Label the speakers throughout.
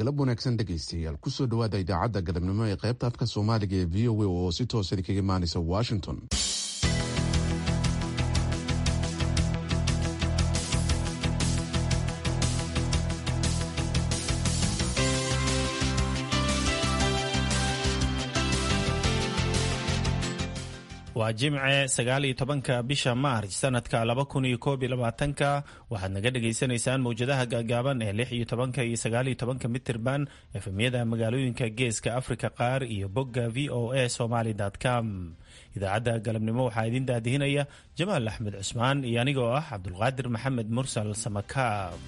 Speaker 1: galab wanaagsan dhegaystayaal kusoo dhawaada idaacadda galabnimo ee qaybta afka soomaaliga ee v o a oo si toosa kaga imaanaysa washington
Speaker 2: waa jimce sagaal iyo tobanka bisha maarj sanadka laba kun iyo koob iyo labaatanka waxaad naga dhagaysanaysaan mawjadaha gaagaaban ee lix iyo tobanka iyo sagaal iyo tobanka mitirban efemyada magaalooyinka geeska afrika qaar iyo bogga v o a somaly com idaacadda galabnimo waxaa idin daadihinaya jamaal axmed cusmaan iyo anigoo ah cabdulqaadir maxamed mursal samakaab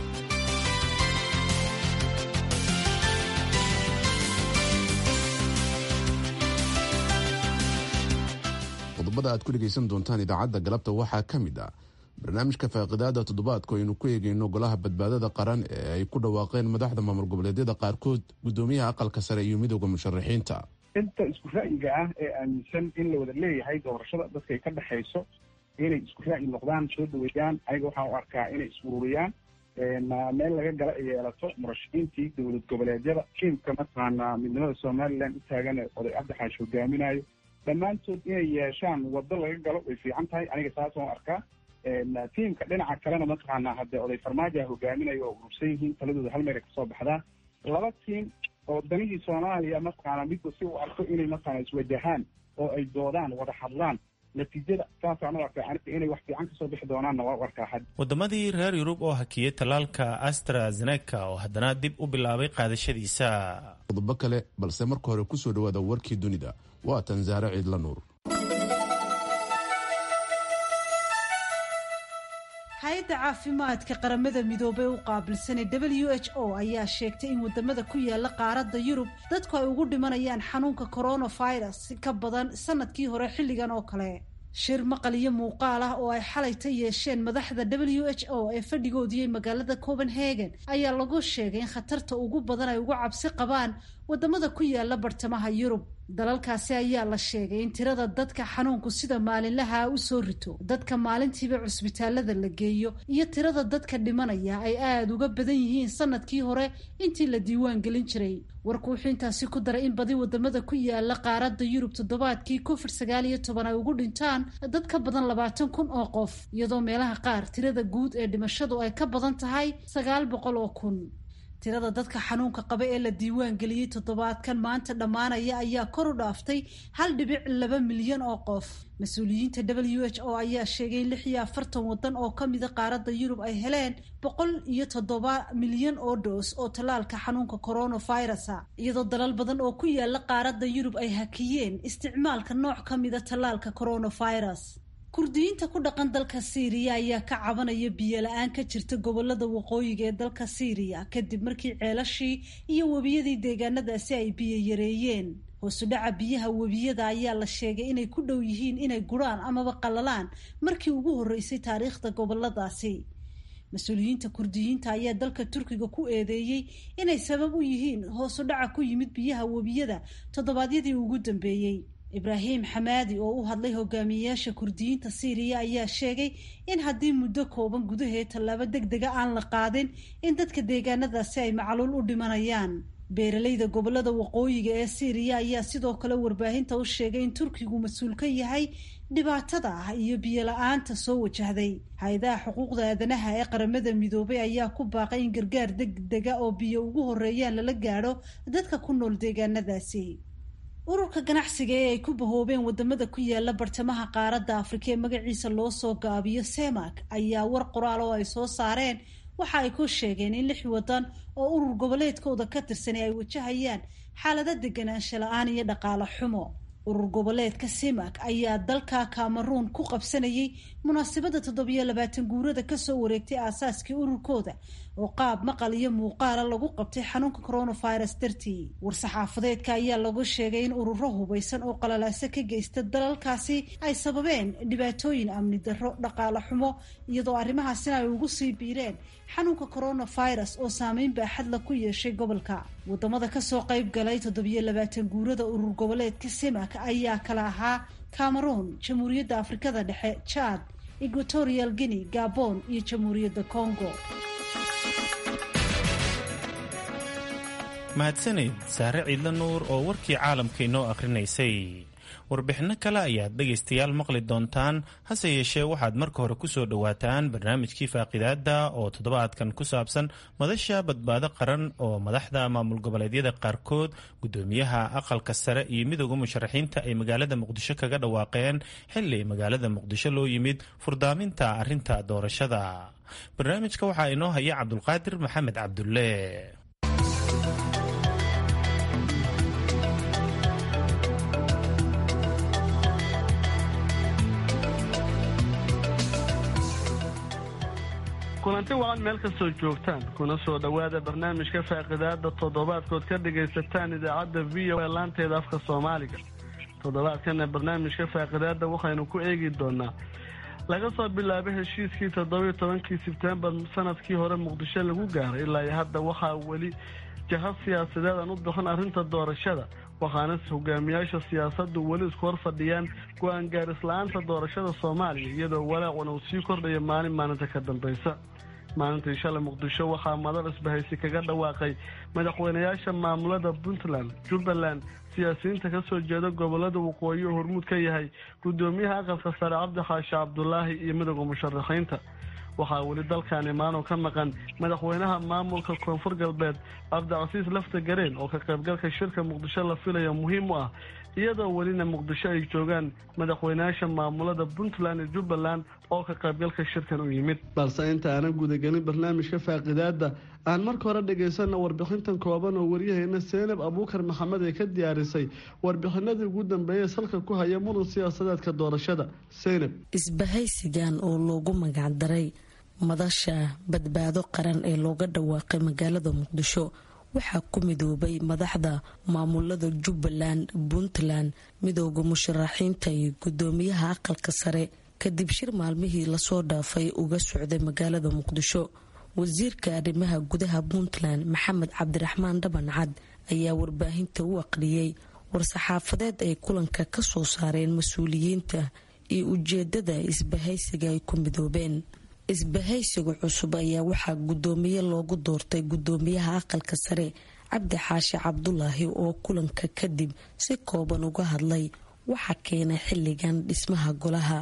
Speaker 1: qodobada aad ku dhegaysan doontaan idaacadda galabta waxaa ka mid ah barnaamijka faaqidaada toddobaadku aynu ku eegeyno golaha badbaadada qaran ee ay ku dhawaaqeen madaxda maamul goboleedyada qaarkood gudoomiyaha aqalka sare iyo midooda musharaxiinta
Speaker 3: inta isku ra'yiga ah ee aaminsan in la wada leeyahay doorashada dadkay ka dhexayso inay isku ra'yi noqdaan soo dhaweeyaan ayaga waxaan u arkaa inay is-ururiyaan meel laga gala ay yeelato murashaxiintii dowlad goboleedyada tiimka mataqaanaa midnimada somalilan u taagan ee oday cabdixaash hogaaminayo dhammaantood inay yeeshaan waddo laga galo way fiican tahay aniga saasoo arkaa tiimka dhinaca kalena mataqaanaa haddee oday farmaajoa hogaaminayo oo urursan yihiin taladooda hal meel ay kasoo baxdaan laba tiim oo danihii soomaaliya mataqaanaa midba si uu arko inay mataqaana iswajahaan oo ay doodaan wada hadlaan natiijada saasaan u arkaa aniga inay wax fiican kasoo bixi doonaanna waa u arkaa had
Speaker 2: waddamadii reer yurub oo hakiyey tallaalka astrazeneca oo haddana dib u bilaabay qaadashadiisa
Speaker 1: qodobo kale balse marka hore kusoo dhawaada warkii dunida waa tan saare ciidla nuur
Speaker 4: hay-adda caafimaadka qaramada midoobey u qaabilsanay w h o ayaa sheegtay in wadamada ku yaala qaaradda yurub dadku ay ugu dhimanayaan xanuunka coronavirus si ka badan sanadkii hore xilligan oo kale shir maqal iyo muuqaal ah oo ay xalayta yeesheen madaxda w h o ee fadhigoodiyey magaalada copenhagen ayaa lagu sheegay in khatarta ugu badan ay ugu cabsi qabaan wadamada ku yaala bartamaha yurub dalalkaasi ayaa la sheegay in tirada dadka xanuunku sida maalinlaha u soo rito dadka maalintiiba cusbitaalada la geeyo iyo tirada dadka dhimanaya ay aada uga badan yihiin sanadkii hore intii la diiwaan gelin jiray warku wuxuu intaasi ku daray in badi wadamada ku yaala qaaradda yurub toddobaadkii covid sagaal iyo toban ay ugu dhintaan dad ka badan labaatan kun oo qof iyadoo meelaha qaar tirada guud ee dhimashadu ay ka badan tahay sagaal boqol oo kun tirada dadka xanuunka qaba ee la diiwaan geliyey toddobaadkan maanta dhammaanaya ayaa kor u dhaaftay hal dhibic laba milyan oo qof mas-uuliyiinta w h o ayaa sheegay in lix iyo afartan waddan oo ka mida qaaradda yurub ay heleen boqol iyo toddoba milyan oo dhoos oo tallaalka xanuunka coronavirusa iyadoo dalal badan oo ku yaala qaaradda yurub ay hakiyeen isticmaalka nooc ka mida tallaalka coronavirus kurdiyiinta ku dhaqan dalka siiriya ayaa ka cabanaya biyo la-aan ka jirta gobolada waqooyiga ee dalka siiriya kadib markii ceelashii iyo webiyadii deegaanadaasi ay biyo yareeyeen hoosudhaca biyaha webiyada ayaa la sheegay inay ku dhow yihiin inay guraan amaba qallalaan markii ugu horreysay taariikhda goboladaasi mas-uuliyiinta kurdiyiinta ayaa dalka turkiga ku eedeeyey inay sabab u yihiin hoosudhaca ku yimid biyaha webiyada toddobaadyadii ugu dambeeyey ibraahim xamaadi oo u hadlay hogaamiyeyaasha kurdiyiinta siiriya ayaa sheegay in haddii muddo kooban gudaheed tallaabo deg dega aan la qaadin in dadka deegaanadaasi ay macluul u dhimanayaan beeralayda gobolada waqooyiga ee siiriya ayaa sidoo kale warbaahinta u sheegay in turkigu mas-uul ka yahay dhibaatada ah iyo biyo la-aanta soo wajahday hay-adaha xuquuqda aadanaha ee qaramada midoobay ayaa ku baaqay in gargaar deg dega oo biyo ugu horeeyaan lala gaadho dadka ku nool deegaanadaasi ururka ganacsiga ee ay ku bahoobeen wadamada ku yaala bartamaha qaaradda afrika ee magaciisa loo soo gaabiyo semak ayaa war qoraal oo ay soo saareen waxa ay ku sheegeen in lix wadan oo urur goboleedkooda ka tirsanay ay wajahayaan xaalado deganaansho la-aan iyo dhaqaale xumo urur goboleedka simak ayaa dalka cameroon ku qabsanayay munaasabadda toddobiyo labaatan guurada kasoo wareegtay aasaaskii ururkooda oo qaab maqal iyo muuqaala lagu qabtay xanuunka coronavirus dartii war-saxaafadeedka ayaa lagu sheegay in ururo hubaysan oo qalalaaso ka geysta dalalkaasi ay sababeen dhibaatooyin amni darro dhaqaale xumo iyadoo arrimahaasina ay ugu sii biireen xanuunka coronavirus oo saameyn baaxadla ku yeeshay gobolka wadamada kasoo qayb galay toddobiyo labaatan guurada urur goboleedka simak ayaa kala ahaa cameroon jamhuuriyadda afrikada dhexe jad equatorial guinea gabon iyo jamhuuriyadda congo
Speaker 2: mahadsaneyd saare ciidla nuur oo warkii caalamka inoo akhrinaysay warbixinno kale ayaad dhegaystayaal maqli doontaan hase yeeshee waxaad marka hore ku soo dhowaataan barnaamijkii faaqidaada oo toddobaadkan ku saabsan madasha badbaado qaran oo madaxda maamul goboleedyada qaarkood gudoomiyaha aqalka sare iyo midooda musharaxiinta ay magaalada muqdisho kaga dhawaaqeen xili magaalada muqdisho loo yimid furdaaminta arinta doorashada barnaamijka waxaa inoo haya cabdulqaadir maxamed cabdulle
Speaker 5: kulanti wacan meel kastoo joogtaan kuna soo dhowaada barnaamijka faaqidaada toddobaadkood ka dhagaysataan idaacadda v o e laanteeda afka soomaaliga toddobaadkana barnaamijka faaqidaada waxaynu ku eegi doonaa laga soo bilaabo heshiiskii toddobiyo tobankii sebtembar sanadkii hore muqdisho lagu gaaray ilaa iyo hadda waxaa weli jahad siyaasadeed aan u bixin arrinta doorashada waxaana hogaamiyaasha siyaasaddu weli isku hor fadhiyaan go-aan gaaris-la-aanta doorashada soomaaliya iyadoo walaacuna uu sii kordhayo maalin maalinta ka dambaysa maalintii shalay muqdisho waxaa madal isbahaysi kaga dhawaaqay madaxweynayaasha maamulada puntland jubbaland siyaasiyiinta ka soo jeeda gobolada waqooyi oo hormuud ka yahay gudoomiyaha aqalka sare cabdi xaashi cabdulaahi iyo midooda musharaxiinta waxaa weli dalkan imaanoo ka maqan madaxweynaha maamulka koonfur galbeed cabdicasiis lafta gareen oo ka qaybgalka shirka muqdisho la filaya muhiim u ah iyadoo welina muqdisho ay joogaan madaxweynayaasha maamulada puntland iyo jubbaland oo ka qaybgalka shirkan u yimid balse inta aanan gudagelin barnaamijka faaqidaada aan marka hore dhagaysana warbixintan kooban oo waryaheena seenab abuukar maxamed ay ka diyaarisay warbixinadii ugu dambeeyay salka ku haya muran siyaasadeedka doorashada seynab
Speaker 6: isbahaysigan oo loogu magacdaray madasha badbaado qaran ee looga dhawaaqay magaalada muqdisho waxaa ku midoobay madaxda maamulada jubbaland puntland midooda musharaxiinta iyo gudoomiyaha aqalka sare kadib shir maalmihii lasoo dhaafay uga socday magaalada muqdisho wasiirka arrimaha gudaha puntland maxamed cabdiraxmaan dhaban cad ayaa warbaahinta u aqriyey war-saxaafadeed ay kulanka ka soo saareen mas-uuliyiinta iyo ujeedada isbahaysiga ay ku midoobeen isbahaysiga cusub ayaa waxaa gudoomiye loogu doortay gudoomiyaha aqalka sare cabdi xaashi cabdulaahi oo kulanka kadib si kooban uga hadlay waxa keenay xilligan dhismaha golaha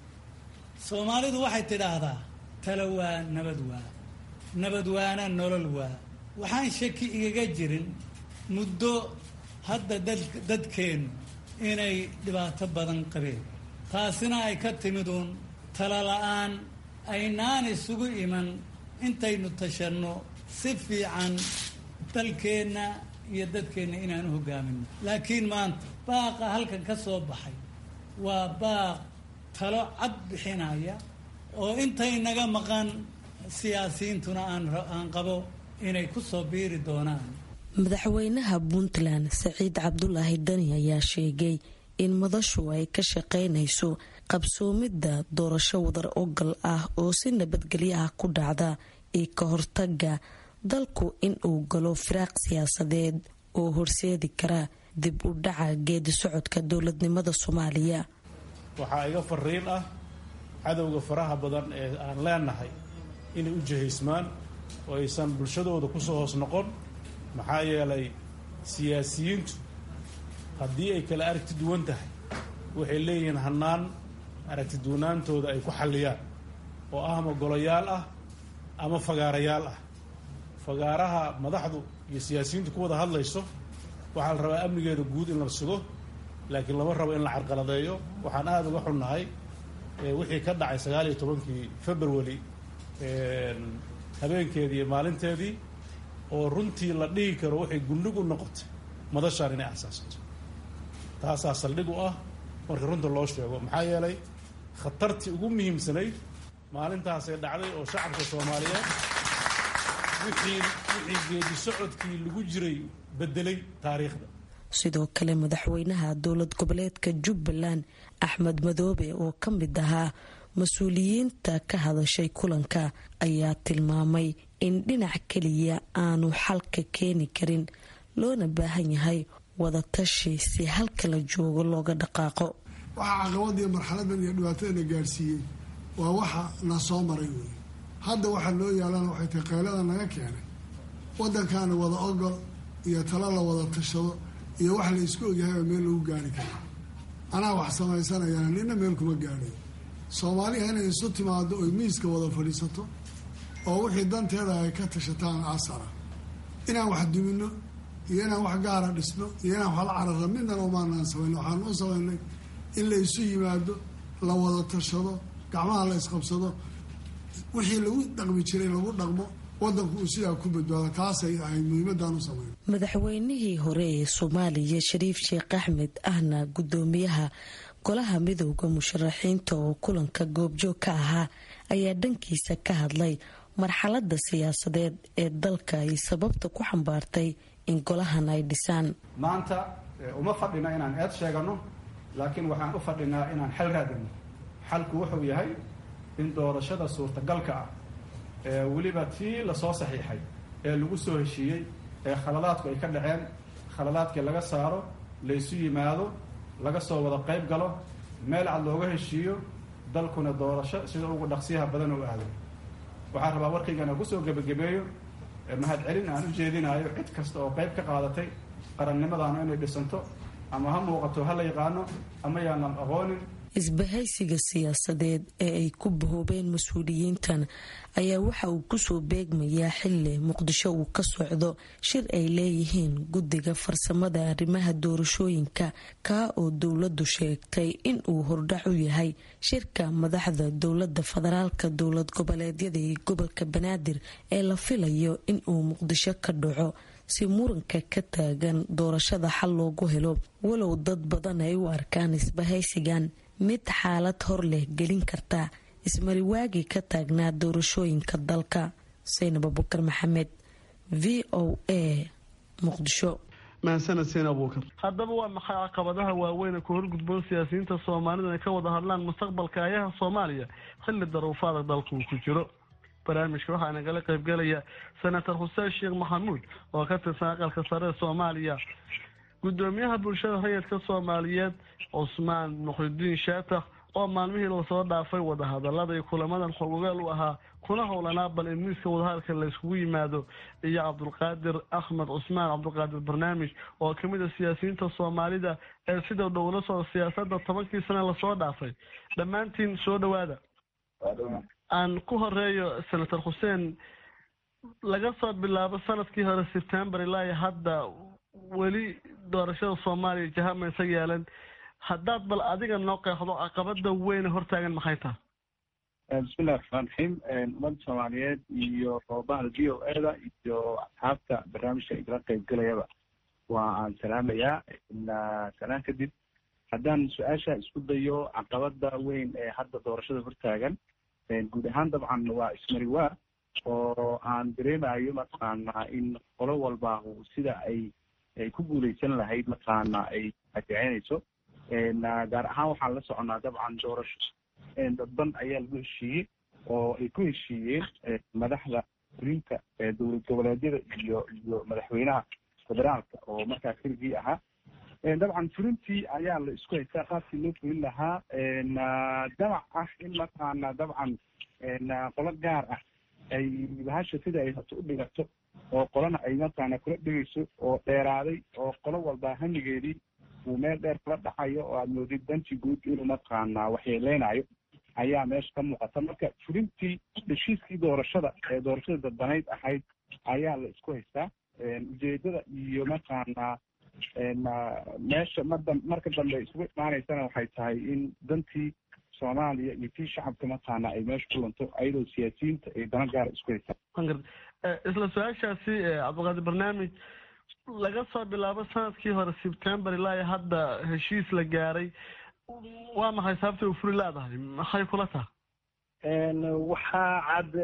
Speaker 7: soomaalidu waxay tidhaahdaa talo waa nabad waa nabad waana nolol waa waxaan shaki igaga jirin muddo hadda dadkeennu inay dhibaato badan qabeen taasina ay ka timid uun talo la-aan aynaan isugu iman intaynu tashanno si fiican dalkeenna iyo dadkeenna inaan u hogaamino laakiin maanta baaqa halkan ka soo baxay waa baaq talo cad bixinaya oo intay naga maqan siyaasiyiintuna aan qabo inay ku soo biiri doonaan
Speaker 6: madaxweynaha puntland saciid cabdulaahi dani ayaa sheegay in madashu ay ka shaqaynayso qabsoomidda doorasho wadar ogal ah oo si nabadgelyo ah ku dhacda iyo ka hortaga dalku in uu galo firaaq siyaasadeed oo horseedi kara dib u dhaca geedi socodka dowladnimada soomaaliya
Speaker 8: waxaa iga fariin ah cadowga faraha badan ee aan leenahay inay u jihaysmaan oo aysan bulshadooda kusoo hoos noqon maxaa yeelay siyaasiyiintu haddii ay kala aragti duwan tahay waxay leeyihiin hannaan aragti duwanaantooda ay ku xalliyaan oo ah ama golayaal ah ama fagaarayaal ah fagaaraha madaxdu iyo siyaasiyiintu ku wada hadlayso waxaa la rabaa amnigeeda guud in la sugo laakiin lama rabo in la carqaladeeyo waxaan aada uga xunnahay wixii ka dhacay sagaal iyo tobankii february habeenkeedii iyo maalinteedii oo runtii la dhihi karo waxay gundhig u noqotay madashaan inay asaasato taasaa saldhig u ah marka runta loo sheego maxaa yeelay khatartii ugu muhiimsanayd maalintaasay dhacday oo shacabka soomaaliyeed wixii wixii geedi socodkii lagu jiray bedelay taariikhda
Speaker 6: sidoo kale madaxweynaha dowlad goboleedka jubbaland axmed madoobe oo ka mid ahaa mas-uuliyiinta ka hadashay kulanka ayaa tilmaamay in dhinac keliya aanu xalka keeni karin loona baahan yahay wadatashi si halka la joogo looga dhaqaaqo
Speaker 9: waxaa caqabadiiyo marxaladan iyo dhibaatadana gaadhsiiyey waa waxa na soo maray wey hadda waxaa noo yaalana waxay tahay qaylada naga keenay waddankaana wada ogol iyo talo la wada tashado iyo wax la isku ogyahayba meel lagu gaari kara anaa wax samaysanayana nina meel kuma gaadhayo soomaaliha inay isu timaado oy miiska wada fadhiisato oo wixii danteeda ay ka tashataan asara inaan wax dumino iyo inaan wax gaara dhisno iyo inaan wax la carara midnana umaanaan samayno waxaan u samaynay in la isu yimaado la wada tashado gacmaha la isqabsado wixii lagu dhaqmi jiray lagu dhaqmo wadanku uu sidaa ku badbaado taasay ahayd muhiimadaan u samayno
Speaker 6: madaxweynihii hore ee soomaaliya shariif sheekh axmed ahna guddoomiyaha golaha midowda musharaxiinta oo kulanka goobjoog ka ahaa ayaa dhankiisa ka hadlay marxalada siyaasadeed ee dalka ay sababta ku xambaartay in golahan ay dhisaan
Speaker 10: maanta uma fadhina inaan eed sheegano laakiin waxaan u fadhinaa inaan xal raadino xalku wuxuu yahay in doorashada suurtagalka ah ee weliba tii lasoo saxiixay ee lagu soo heshiiyey ee khaladaadku ay ka dhaceen khaladaadkii laga saaro laysu yimaado laga soo wada qayb galo meel cad looga heshiiyo dalkuna doorasho sida ugu dhaqsiyaha badan u aado waxaan rabaa warkaygana kusoo gebagabeeyo mahadcelin aan u jeedinayo cid kasta oo qayb ka qaadatay qarannimadaanu inay dhisanto ama ha muuqato ha la yaqaano ama yaanan aqoonin
Speaker 6: isbahaysiga siyaasadeed ee ay ku bahoobeen mas-uuliyiintan ayaa waxa uu kusoo beegmayaa xili muqdisho uu ka socdo shir ay leeyihiin guddiga farsamada arrimaha doorashooyinka kaa oo dowladdu sheegtay in uu hordhac u yahay shirka madaxda dowlada federaalka dowlad goboleedyada iyo gobolka banaadir ee la filayo in uu muqdisho ka dhaco si muranka ka taagan doorashada xal loogu helo walow dad badan ay u arkaan isbahaysigan mid xaalad hor leh gelin karta ismariwaagii ka taagnaa doorashooyinka dalka saynab abukar maxamed v o a muqdisho
Speaker 5: mahadsaned seen abuukar haddaba waa maxay caqabadaha waaweyn ee ku horgudboon siyaasiyiinta soomaalida inay ka wada hadlaan mustaqbalka ayaha soomaaliya xilli daruufaada dalka uu ku jiro barnaamijka waxaa nagala qaybgelaya senator xuseen sheekh maxamuud oo ka tirsan aqalka sare ee soomaaliya gudoomiyaha bulshada rayidka soomaaliyeed cusmaan muxidiin shaatax oo maalmihii lasoo dhaafay wadahadalada iyo kulamadan xogogaal u ahaa kuna howlanaa bal in miiska wadahadalka layskugu yimaado iyo cabdulqaadir axmed cusmaan cabdulqaadir barnaamij oo kamid a siyaasiyiinta soomaalida ee sida dhowla socda siyaasada tobankii sane lasoo dhaafay dhammaantiin soo dhawaada aan ku horeeyo senator xuseen laga soo bilaabo sanadkii hore sebtembar ilaa iyo hadda weli doorashada soomaaliya jahamaysa yeelan haddaad bal adiga noo qeexdo caqabada weyne hortaagan maxay tahay
Speaker 3: bismillahi raxmaan raxiim ummadda soomaaliyeed iyo bahda v o e da iyo asxaabta barnaamijka igala qaybgelayaba waa aan salaamayaa salaan kadib haddaan su-aasha isku dayo caqabada weyn ee hadda doorashada hortaagan guud ahaan dabcan waa ismariwaa oo aan dareemayo mataqaanaa in qolo walba sida ay ay ku guuleysan lahayd mataqaana ay adeecenayso gaar ahaan waxaan la soconaa dabcan doorasho dadban ayaa lagu heshiiyey oo ay ku heshiiyeen madaxda fulinta dowlad goboleedyada iyo iyo madaxweynaha federaalka oo markaa keligii ahaa dabcan fulintii ayaa la isku haystaa qaabkii loo fulin lahaa damac ah in mataqaana dabcan qolo gaar ah ay bahasha sida ay hato u dhigato oo qolana ay mataqaana kula dhigayso oo dheeraaday oo qolo walba hamigeedii uu meel dheer kula dhacayo oo aad moodid danti guud inuu mataqaana waxyeeleynayo ayaa meesha ka muuqata marka fulintii heshiiskii doorashada ee doorashada dadbanayd ahayd ayaa la isku haystaa ujeedada iyo mataqaana meesha mada marka dambe isugu imaanaysana waxay tahay in dantii soomaaliya iyo tii shacabka mataqaana ay meesha ku lunto ayadoo siyaasiyiinta ay dana gaara isku haystaan
Speaker 5: isla su-aashaasi cabdiqaadir barnaamij laga soo bilaabo sanadkii hore sebtembar ilaa iyo hadda heshiis la gaaray waa maxay sababta u furi leedahay maxay kula tahay
Speaker 11: waxaa cad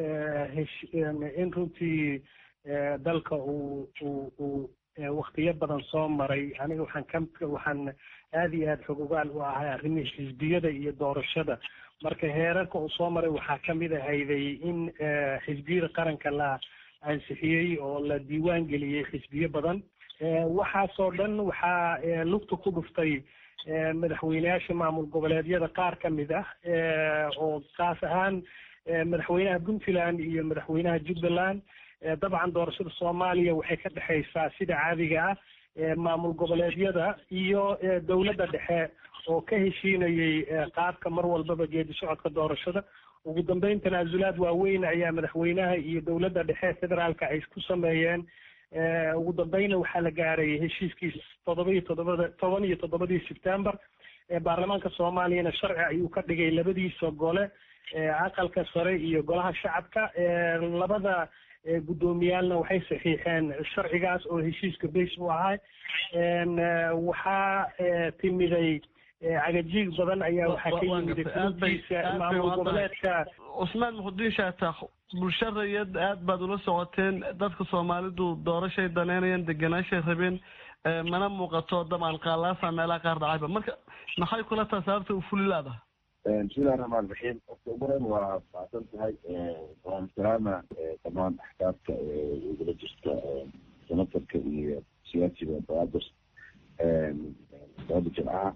Speaker 11: in runtii dalka uu uu uu waktiyo badan soo maray aniga waxaan ka waxaan aada iyo aada xogogaal u ahay arrimihii xisbiyada iyo doorashada marka heerarka uu soo maray waxaa kamid ahayday in xisbiyada qaranka la ansixiyey oo la diiwaan geliyey xisbiyo badan waxaasoo dhan waxaa lugta ku dhuftay madaxweyneyaasha maamul goboleedyada qaar ka mid ah oo kaas ahaan madaxweynaha puntland iyo madaxweynaha jubbaland dabcan doorashada soomaaliya waxay ka dhexaysaa sida caadiga ah maamul goboleedyada iyo dowladda dhexe oo ka heshiinayay qaabka mar walbaba geedi socodka doorashada ugu dambeyn tanaasulaad waaweyn ayaa madaxweynaha iyo dowladda dhexe federaalka ay ku sameeyeen ugu dambeyna waxaa la gaaray heshiiskii toddoba iyo toddobada toban iyo toddobadii sebtembar baarlamaanka soomaaliyana sharci ayuu ka dhigay labadiisa gole aqalka sare iyo golaha shacabka labada guddoomiyaalna waxay saxiixeen sharcigaas oo heshiiska beys u ahay waxaa timiday cagajiig badan ayaa waxaa ka yimid kulubkiisa maamul goboleedka
Speaker 5: cusmaan muxudiin shaatax bulsho rayad aad baad ula socoteen dadka soomaalidu doorashay daneynayaan deganaashay rabeen mana muuqato dabcan qaalaasa meelaha qaar dhacayba marka maxay kula taha sababta u fuli laadaha
Speaker 12: bismillahi raxmaan raxiim horta ugu horeyn waa faacsan tahay waan salaama dhammaan axkaabta igula jirta senatarka iyo siyaasiga baadir sabada jimcaha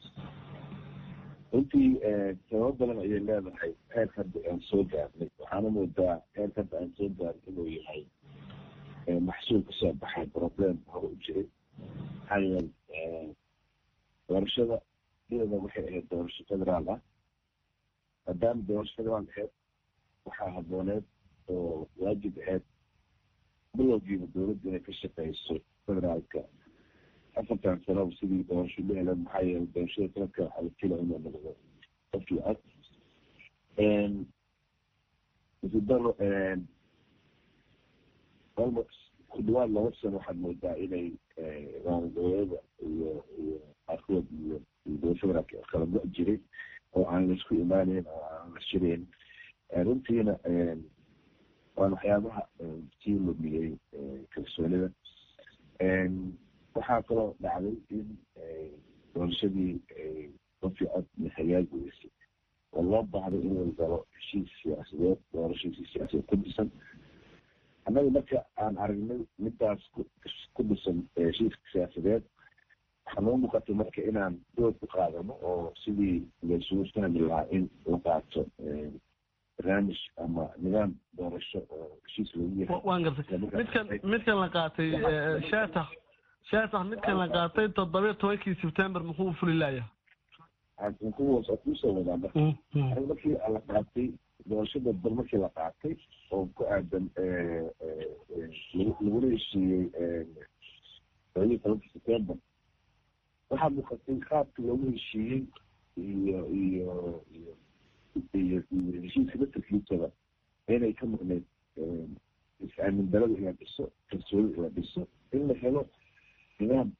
Speaker 12: runtii sababo badan ayay leedahay heer hadda aan soo gaarnay waxaana moodaa heer hadda aan soo gaarnay inuu yahay maxsuul kasoo baxay problem hore u jiray maxaa yeelay doorashada iyada waxay ahayd doorasho federaal ah maadaama doorasho federaal ahayd waxaa habooneed oo waajib ahayd bilowgiiba dowladda inay ka shaqeyso federaalka afartan sanoba sidii doorasho la heleen maxaa yeelay doorashada sanadka waxaa la filaya inuu noqdo qofkii cod isidaro almost ku dhawaad laba sano waxaad moodaa inay maamulgoboleeda iyo iyo qaarkood iyo iyo dowlad federaalka kala go- jiray oo aan laisku imaaneyn oo aan la shirayn runtiina waan waxyaabaha sii lumiyey kalsoonida waxaa kaloo dhacday in doorashadii qofkii cod hagaagi weysay oo loo baahday inuu galo heshiis siyaasadeed doorashadiisi siyaasadeed ku dhisan annaga marka aan aragnay midaas ku dhisan heshiiska siyaasadeed waxaa noo muuqatay marka inaan dood ku qaadano oo sidii laysugu fahmi lahaa in la qaato barnaamij ama nidaam doorasho oo heshiis lagu yahay
Speaker 5: waan gartay midkan midkan la qaatay shaatax shaatax midkan la qaatay toddobiyo tobankii sebtembar muxuu fuli layahay
Speaker 12: kuwaas kusoo wadaa marka aniga markii la qaatay doorashada dal markii la qaatay oo ku aadan lagula heshiiyey toddobiyo tobankii sebtembar waxaa muuqatay qaabka loogu heshiiyey iyo iyo iyo iyo iyo heshiiska matarkiisaba inay ka maqneyd is-aamin darada in la dhiso kalsooni in la dhiso in la helo nidaam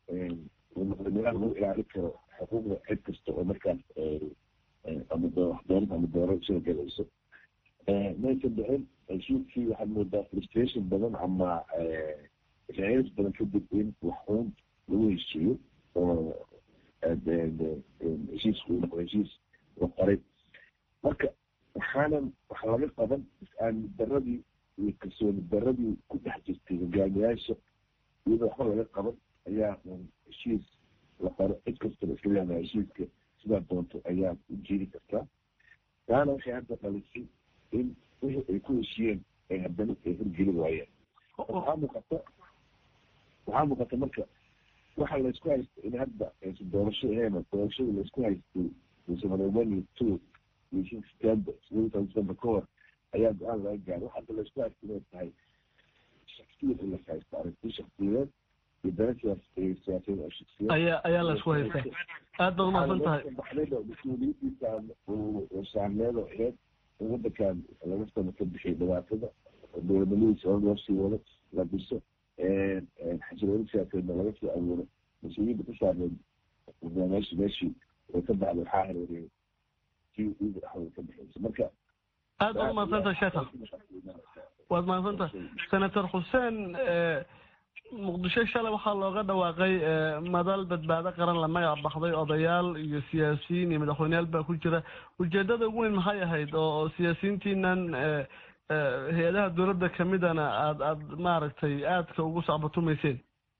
Speaker 12: nidaam lagu ilaalin karo xuquuqda cid kasta oo markaas ama waxdooran ama dooro soo galayso maysan dhicin heshiiskii waxaad moodaa frustration badan ama raalis badan kadib in wax uun lagu heshiiyo oo heshiisku uu noqdo heshiis la qoray marka waxaanan wax laga qaban is-aamin daradii iyo kalsooni daradii ku dhex jirtay hogaamiyaasha iyadoo waxba laga qaban ayaa un heshiis la qoro cid kastaba iska leedahay heshiiska sidaa doonto ayaa u jeedi kartaa taana waxay hadda dhalisay in wixii ay ku heshiyeen ay haddana ay horgeli waayeen waxaa muuqata waxaa muuqata marka waxa laysku haysta in hadda aysan doorasho ahayn doorashada laysku haystay musamanomani two iyo shan september sideetan september ka hor ayaa go-aan laga gaaray waxa hadda laysku haysta inay tahay shaksiyad in las haysto aragti shaksiyadeed iyo dana siyaas siyaasadeed oo shaksiyaed
Speaker 5: ayaa ayaa la isku haystaa aad baad umahadsan tahay
Speaker 12: baxdayda mas-uuliyadiisa oo saarneed oo aheyd in wadankan laga sano ka bixiyo dhibaatada dowladnimadiisa hor loo sii wado la dhiso xasilooni siyaasadeedna laga soo abuuro mas-uuliyadda ku saarneed meeshi meeshii way ka baxday waxaa hareeriyay kii iida dhexdooda ka bixiysa marka
Speaker 5: aad baad umahadsantahay sheekha waad mahadsantahay senator xuseen muqdisho shalay waxaa looga dhawaaqay madal badbaado qaran la magac baxday odayaal iyo siyaasiyiin iyo madaxweyneyaal baa ku jira ujeedada ugu weyn maxay ahayd oo siyaasiyiintiinan hay-adaha dowladda kamidana aad aad maaragtay aadka ugu sacbatumayseen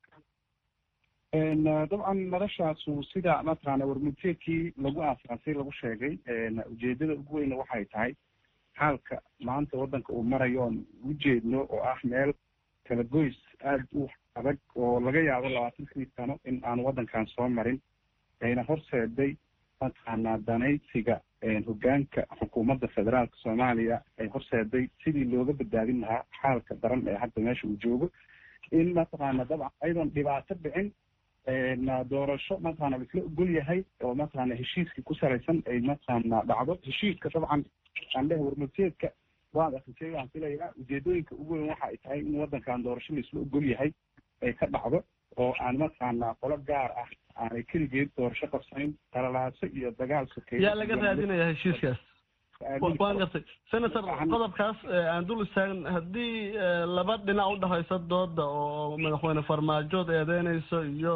Speaker 3: dabcan madashaasu sida mataqaana warmudteedkii lagu aasaasay lagu sheegay ujeedada ugu weyna waxay tahay xaalka maanta waddanka uu marayo oon ujeedno oo ah meel kala goys aada u adag oo laga yaabo labaatankii sano in aan waddankan soo marin ayna horseeday mataqaanaa danaysiga hoggaanka xukuumadda federaalka soomaaliya ay horseeday sidii looga badbaadin lahaa xaalka daran ee hadda meesha uu joogo in mataqaana dabcan ayadoon dhibaato dhicin doorasho mataqaana laisla ogol yahay oo mataqaana heshiiskii ku salaysan ay mataqaana dhacdo heshiiska dabcan aan lehay warmurteedka waad akrisay waan filayaa ujeedooyinka ugu weyn waxa ay tahay in waddankan doorasho laisla ogol yahay ay ka dhacdo oo aan mataqaana qolo gaar ah aanay keligeed doorasho qabsanin talalaaso iyo dagaal sokeeyo
Speaker 5: yaa laga raadinaya heshiiskaas waan gartay senator qodobkaas aan dul istaagn haddii laba dhinac udhexaysa dooda oo madaxweyne farmaajood eedeynayso iyo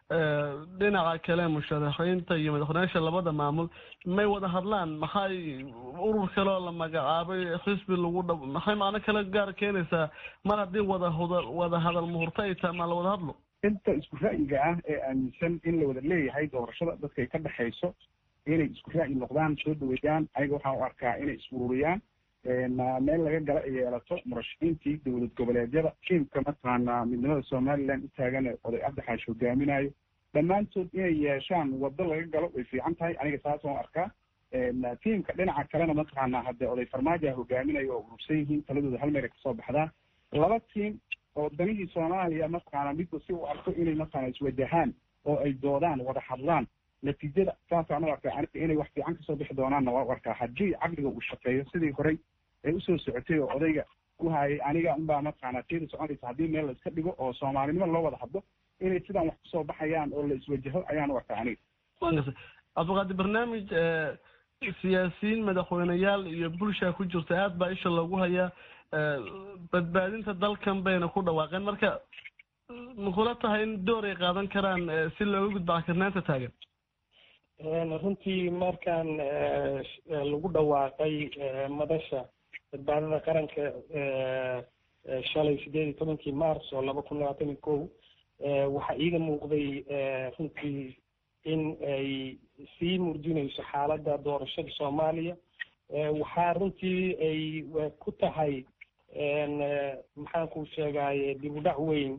Speaker 5: dhinaca kale musharaxiinta iyo madaxweyneyaasha labada maamul may wada hadlaan maxay urur kale oo la magacaabay xisbi lagu dha maxay macno kale gaar keenaysaa mar haddii wada hda wada hadal muhurto ay tahay maa la wada hadlo
Speaker 3: inta isku ra'yiga ah ee aaminsan in la wada leeyahay doorashada dadkay ka dhexayso inay isku ra'yi noqdaan soo dhaweeyaan ayaga waxaan u arkaa inay is ururiyaan meel laga gala ay yeelato murashaxiintii dowlad goboleedyada tiimka mataqaana midnimada somaliland u taagan ee oday cabdixaash hogaaminayo dhammaantood inay yeeshaan waddo laga galo way fiican tahay aniga saas waan arkaa tiimka dhinaca kalena mataqaana haddee oday farmaajoa hogaaminayo oo urursan yihiin taladooda hal meel ay kasoo baxdaan laba tiim oo danihii soomaaliya mataqaana midba si u arko inay mataqaana iswajahaan oo ay doodaan wada hadlaan natiijada saasaan u arkaa aniga inay wax fiican kasoo bixi doonaanna waa u arkaa haddii caqliga uu shaqeeyo sidii horey ay usoo socotay oo odayga ku hayay aniga unbaa mataqaana tiyada soconaysa haddii meel la iska dhigo oo soomaalinimo loo wada hadlo inay sidaan wax kusoo baxayaan oo la iswajaho ayaan u arkaa aniga
Speaker 5: cabdiqaadir barnaamij siyaasiyiin madaxweyneyaal iyo bulshaa ku jirta aad baa isha loogu hayaa badbaadinta dalkan bayna ku dhawaaqeen marka makula tahay in door ay qaadan karaan si looga gudba cakirnaanta taagan
Speaker 11: runtii markaan lagu dhawaaqay madasha badbaadada qaranka shalay sideed iyo tobankii mars oo laba kun labaatan iyo kow waxaa iiga muuqday runtii in ay sii murjinayso xaaladda doorashada soomaaliya waxaa runtii ay ku tahay maxaan ku sheegaye dib u dhac weyn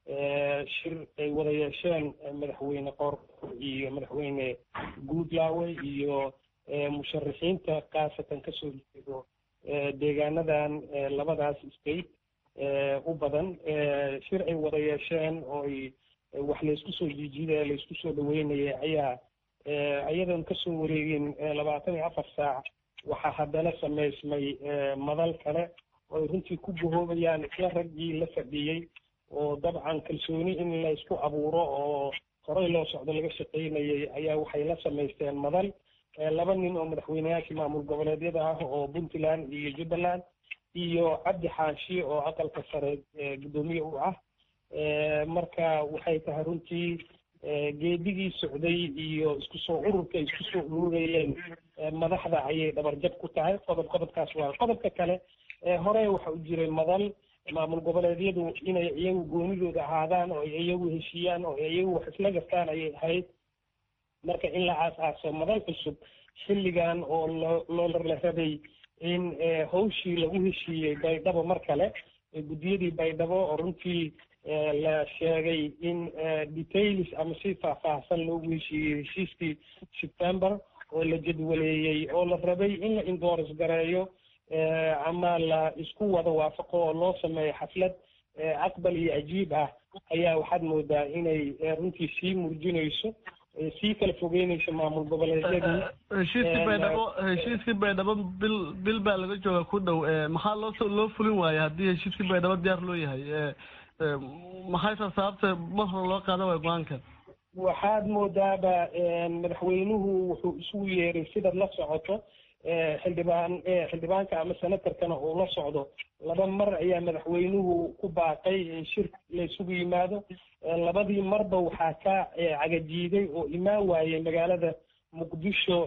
Speaker 11: shir ay wada yeesheen madaxweyne qoorqor iyo madaxweyne guudlaawe iyo musharaxiinta khaasatan kasoo jeedo deegaanadan labadaas state u badan shir ay wada yeesheen oo ay wax laysku soo jiijidaya laysku soo dhaweynaya ayaa iyadoon kasoo wareegin labaatan iyo afar saac waxaa haddana samaysmay madal kale oo ay runtii ku gahoobayaan isla raggii la fadhiyey oo dabcan kalsooni in la isku abuuro oo horey loo socdo laga shaqaynayay ayaa waxay la samaysteen madal laba nin oo madaxweyneyaashii maamul goboleedyada ah oo puntland iyo jubbaland iyo cabdi xaashi oo aqalka sare guddoomiye u ah marka waxay tahay runtii geedigii socday iyo isku soo ururka isku soo ururayeen madaxda ayay dhabarjab ku tahay qodob qodobkaas waa qodobka kale hore waxa u jiray madal maamul goboleedyadu inay iyagu goonidooda ahaadaan oo ay iyagu heshiiyaan oo ay iyagu wax isla gartaan ayay ahayd marka in la aas-aaso madal cusub xilligan oo loo loo la rabay in hawshii lagu heshiiyey baydhabo mar kale guddiyadii baydhabo oo runtii la sheegay in details ama si faahfaahsan loogu heshiiyey heshiiskii september oo la jadwaleeyey oo la rabay in la indooris gareeyo ama la isku wada waafaqo oo loo sameeyo xaflad aqbal iyo ajiib ah ayaa waxaad moodaa inay runtii sii murjinayso sii kala fogeynayso maamul goboleedyadii
Speaker 5: heshiiskii baydhabo heshiiskii baydhabo bil bil baa laga jooga ku dhow maxaa loo loo fulin waaya haddii heshiiskii baydhabo diyaar loo yahay maxay taa sababta mar hore loo qaadan waaya go-aankan
Speaker 11: waxaad moodaaba madaxweynuhu wuxuu isugu yeeray sidaad la socoto xildhibaan xildhibaanka ama senatarkana uu la socdo laba mar ayaa madaxweynuhu ku baaqay in shir la isugu yimaado labadii marba waxaa ka cagajiiday oo imaan waayey magaalada muqdisho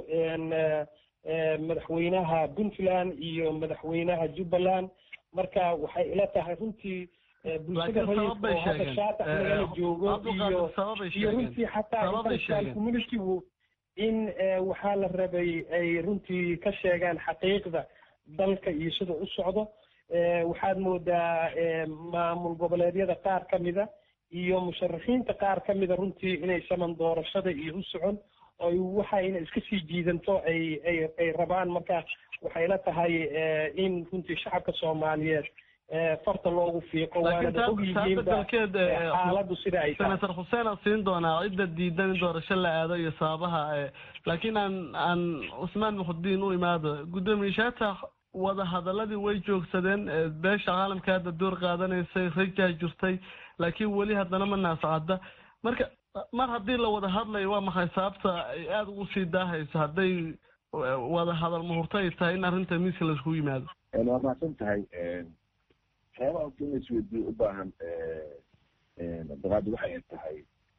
Speaker 11: madaxweynaha puntland iyo madaxweynaha jubbaland marka waxay ila tahay runtii bulshada rayidka oo hadda shaatax nagala joogo iyo iyo runtii xataa international communitygu in waxaa la rabay ay runtii ka sheegaan xaqiiqda dalka iyo sida u socdo waxaad moodaa maamul goboleedyada qaar ka mida iyo musharaxiinta qaar ka mida runtii inay saman doorashada iyo u socon oy waxayna iska sii jiidanto ay ay ay rabaan marka waxay la tahay in runtii shacabka soomaaliyeed farta loogu fiiqo waanada ogyihiinba xaaladu sida ay tahay
Speaker 5: senator xuseen aan siin doonaa cidda diidan in doorasho la aado iyo sababaha laakiin aan aan cusmaan muxudiin u imaado guddoomiye shaatax wada hadaladii way joogsadeen beesha caalamka hadda door qaadanaysay rajaa jirtay laakiin weli haddana ma naascadda marka mar haddii la wada hadlayo waa maxay sababta ay aada ugu sii daahayso hadday wada hadal muhurto ay tahay in arrinta miiska laiskugu yimaado
Speaker 12: waa mahadsan tahay waxyaabaha horta in laisweydiyo u baahan abdiqaadi waxay tahay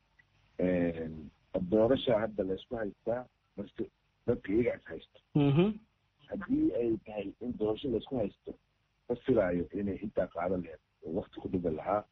Speaker 12: doorasha hadda laysku haystaa marka dadka iyaga is haysto haddii ay tahay in doorasho laysku haysto ma filaayo inay intaa qaado laheed oo wakti ku dhibi lahaa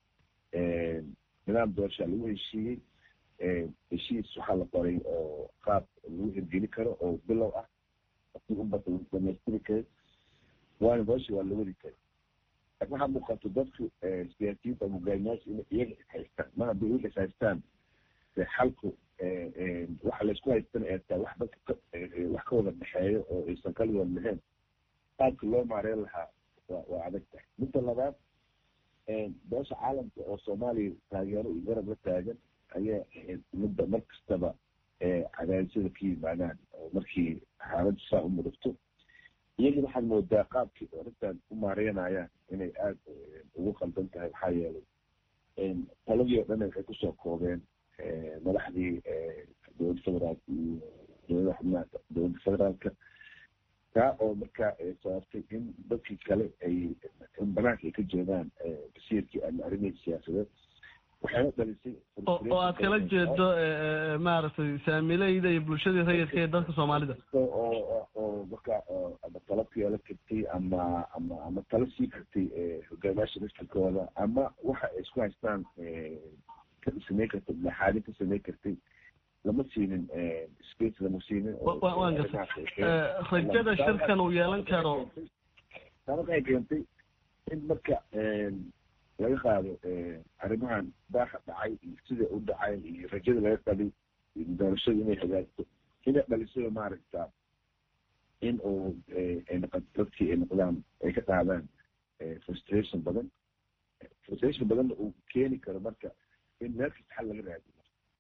Speaker 12: nidaam doorashaa lagu heshiiyey heshiis waxaa la qoray oo qaab lagu hirgeli karo oo bilow ah si ubata lagu dhamaystiri karo waana doorasha waa la wadi kara laakin waxaa muuqato dadku siyaasiyiinta hogaamiyaasha inay iyaga is haystaan mar haddii iyaga is haystaan xalku waxa laysku haystana ee tahay wax dadka wax ka wada dhexeeyo oo aysan kaligood lahayn qaabka loo maareyn lahaa waa waa adag tahay midda labaad beesha caalamka oo soomaaliya taageero iyo garab la taagan ayaa ahayd midda mar kastaba cadaadisyada ka yimaadaan oo markii xaaladdu saa u mudugto iyagii waxaad moodaa qaabkii arrintan u maareynayaan inay aada ugu qaldan tahay maxaa yeelay taladii oo dhan waxay kusoo koobeen madaxdii dowladda federaalka iyo dowlada xubnaha dowladda federaalka taa oo markaa sababtay in dadkii kale ay in banaanka ay ka jeedaan basiirkii ama arrimihii siyaasadeed waxayna dhalisay
Speaker 5: oo aad kala jeedo maaragtay saamileyda iyo bulshadii rayidka ee dadka soomaalida
Speaker 12: oo oo marka ama talo ku yeelan kartay ama ama ama talo sii kartay hogaamiyaasha masjidkooda ama waxa ay isku haystaan ka samayn kartay maxaadin ka samayn kartay lama siinin space lama siinin
Speaker 5: waan gartay rajada shirkan uu yeelan karo
Speaker 12: taa waxay keentay in marka laga qaado arrimahan daaha dhacay iyo sida u dhacay iyo rajada laga qabay doorashada inay hagaagto inay dhalisada maaragta in uu noqoto dadkii ay noqdaan ay ka qaadaan frustration badan frustration badanna uu keeni karo marka in meel kasta xal laga raadiyo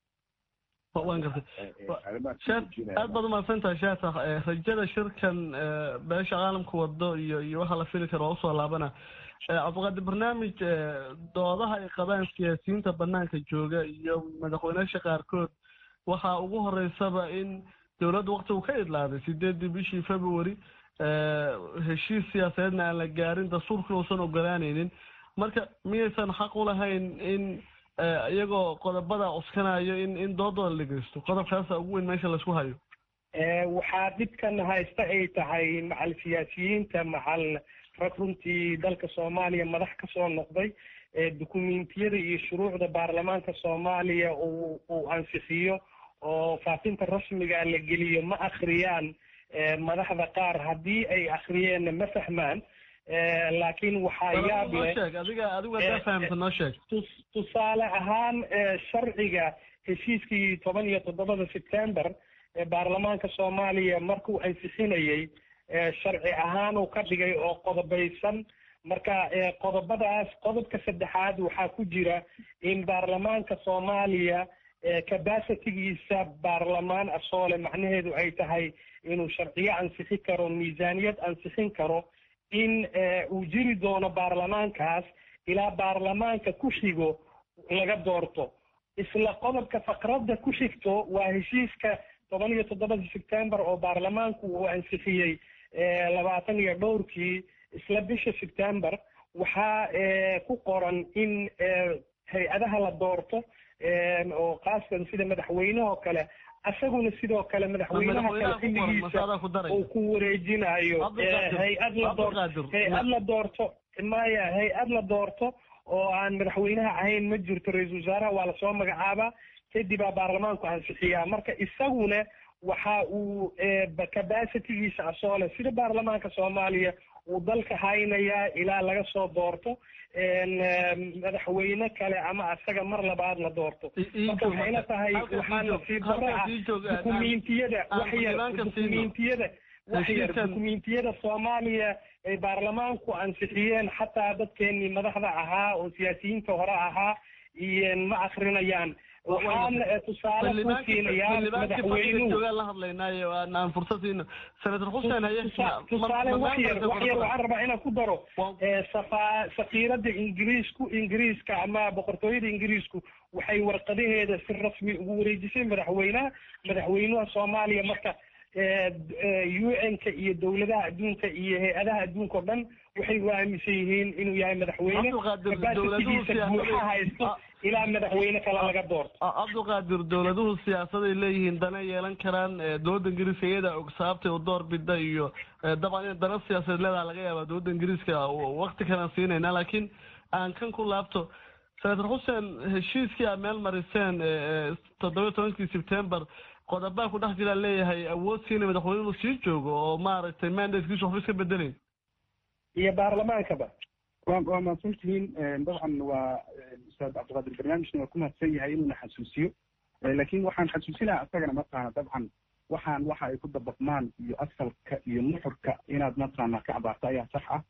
Speaker 5: waan gartay aad baad umahadsantahay shaatax rajada shirkan beesha caalamka wado iyo iyo waxa la fili karo waa usoo laabana cabdiqaadir barnaamij doodaha ay qabaan siyaasiyiinta banaanka jooga iyo madaxweyneyaasha qaarkood waxaa ugu horeysaba in dowladda wakti uu ka idlaaday sideedii bishii february heshiis siyaasadeedna aan la gaarin dastuurkuna uusan ogolaanaynin marka miyaysan xaq u lahayn in iyagoo qodobada cuskanayo in in doodooda la geysto qodobkaasa ugu weyn meesha laisku hayo
Speaker 11: waxaa dhibkan haysta ay tahay macal siyaasiyiinta macal rag runtii dalka soomaaliya madax kasoo noqday dukumentiyada iyo shuruucda baarlamaanka soomaaliya uu uu ansixiyo oo faafinta rasmiga la geliyo ma akhriyaan madaxda qaar haddii ay akhriyeenna ma fahmaan laakiin waxaa yaab leh tusaale ahaan sharciga heshiiskii toban iyo toddobada september ee baarlamaanka soomaaliya markuu ansixinayey sharci ahaan uu ka dhigay oo qodobaysan marka qodobadaas qodobka saddexaad waxaa ku jira in baarlamaanka soomaaliya capacitigiisa baarlamaan asoole macnaheedu ay tahay inuu sharciyo ansixi karo miisaaniyad ansixin karo in uu jiri doono baarlamaankaas ilaa baarlamaanka ku xigo laga doorto isla qodobka faqradda ku xigto waa heshiiska toban iyo toddobada september oo baarlamaanku uu ansixiyey labaatan iyo dhowrkii isla bisha september waxaa ku qoran in hay-adaha la doorto oo kaaskan sida madaxweynehoo kale asaguna sidoo kale madaxweynaha kale xilligiisa uu ku wareejinayo hay-ad la doorto hay-ad la doorto maya hay-ad la doorto oo aan madaxweynaha ahayn ma jirto ra-iisul wasaaraha waa lasoo magacaabaa kadibaa baarlamaanku ansixiyaa marka isaguna waxa uu capacitygiisa asoole sida baarlamaanka soomaaliya uu dalka haynayaa ilaa laga soo doorto madaxweyne kale ama asaga mar labaad la doorto marka waxayna tahay waxaa nasiib darro ah dukumiintiyada waxyar dukumiintiyada waxyar dukumiintiyada soomaaliya ay baarlamaanku ansixiyeen xataa dadkeenii madaxda ahaa oo siyaasiyiinta hore ahaa iyo ma akrinayaan waxaana tusaale ku siinayaa madaxweynuhu
Speaker 5: la hadlaynaayo aan fursad siino senator xuseen haye
Speaker 11: tusaale waxyar waxyar waxaan rabaa inaan ku daro safa safiirada ingiriisku ingiriiska ama boqortooyada ingiriisku waxay warqadaheeda si rasmi ugu wareejisay madaxweynaha madaxweynaha soomaaliya marka un-ka iyo dowladaha adduunka iyo hay-adaha adduunka o dhan waxay u aaminsan yihiin inuu yahay madaxweyne capacitigiisa buuxa haysto ilaa madaxweyne kale laga doorto
Speaker 5: cabdiqaadir dowladuhu siyaasaday leeyihiin dana yeelan karaan dowladda ingiriiska iyada og sababtay u door bida iyo dabcan in dana siyaasadeed leedaha laga yaaba dowladda ingiriiska wakti kalan siinayna laakiin aan kan ku laabto senator xuseen heshiiskii aad meel mariseen toddoba tobankii sebtember qodobaa ku dhex jiraa leeyahay awood siina madaxweynuhu sii joogo oo maaragtay mandatekiisu waxba iska bedelayn
Speaker 11: iyo baarlamaankaba
Speaker 3: waa waa mahadsan tihiin dabcan waa ustaad cabdiqaadir barnaamijna waa ku mahadsan yahay inuuna xasuusiyo laakiin waxaan xasuusinaha isagana mataqaana dabcan waxaan waxa ay ku dabaqmaan iyo asalka iyo nuxurka inaad mataqaana ka cabaarto ayaa sax ah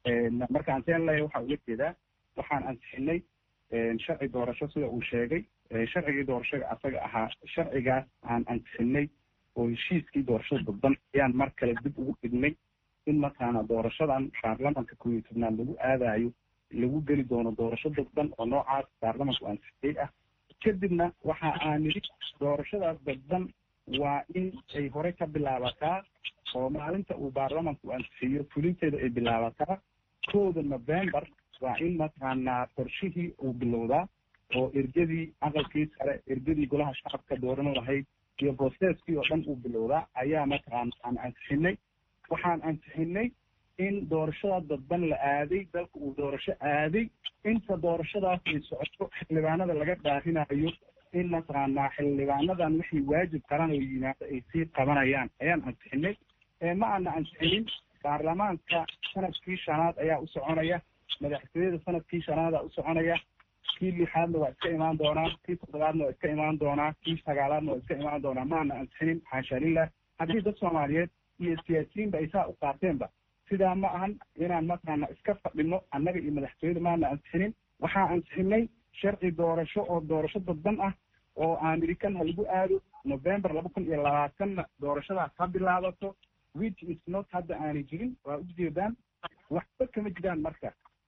Speaker 3: marka aan seen leeyahay waxaa uga jeedaa waxaan ansixinay sharci doorasho sida uu sheegay sharcigii doorashada asaga ahaa sharcigaas aan ansixinay oo heshiiskii doorashada dadban ayaan mar kale dib ugu dhignay in mataqaana doorashadan baarlamanka koob iyo tobnaad lagu aadayo lagu geli doono doorasho dadban oo noocaas baarlamanku ansixiyey ah kadibna waxa aan nidhi doorashadaas dadban waa in ay hore ka bilaabataa oo maalinta uu baarlamanku ansixiyo fulinteeda ay bilaabataa kooda november waa in mataqaanaa qorshihii uu bilowdaa oo ergadii aqalkii sare ergadii golaha shacabka dooran lahayd iyo processkii oo dhan uu bilowdaa ayaa mataqaana aan ansixinay waxaan ansixinay in doorashada dadban la aaday dalka uu doorasho aaday inta doorashadaas ay socoto xildhibaanada laga dhaarinayo in mataqaanaa xildhibaanadan wixii waajib qaran oo yimaado ay sii qabanayaan ayaan ansixinay ma aana ansixinin baarlamaanka sanadkii shanaad ayaa u soconaya madaxtooyada sanadkii shanaada u soconaya kii lixaadna waa iska imaan doonaa kii toddobaadna waa iska imaan doonaa kii sagaalaadna waa iska imaan doonaa ma aana ansixinin xaasha lilah haddii dad soomaaliyeed iyo siyaasiyiinba ay saa u qaateenba sidaa ma ahan inaan mataqaana iska fadhino annaga iyo madaxtooyada maana ansixinin waxaa ansixinay sharci doorasho oo doorasho dadban ah oo american ha lagu aado november laba kun iyo labaatanna doorashadaas ha bilaabato which is not hadda aanay jirin waa ujeedaan waxba kama jiraan marka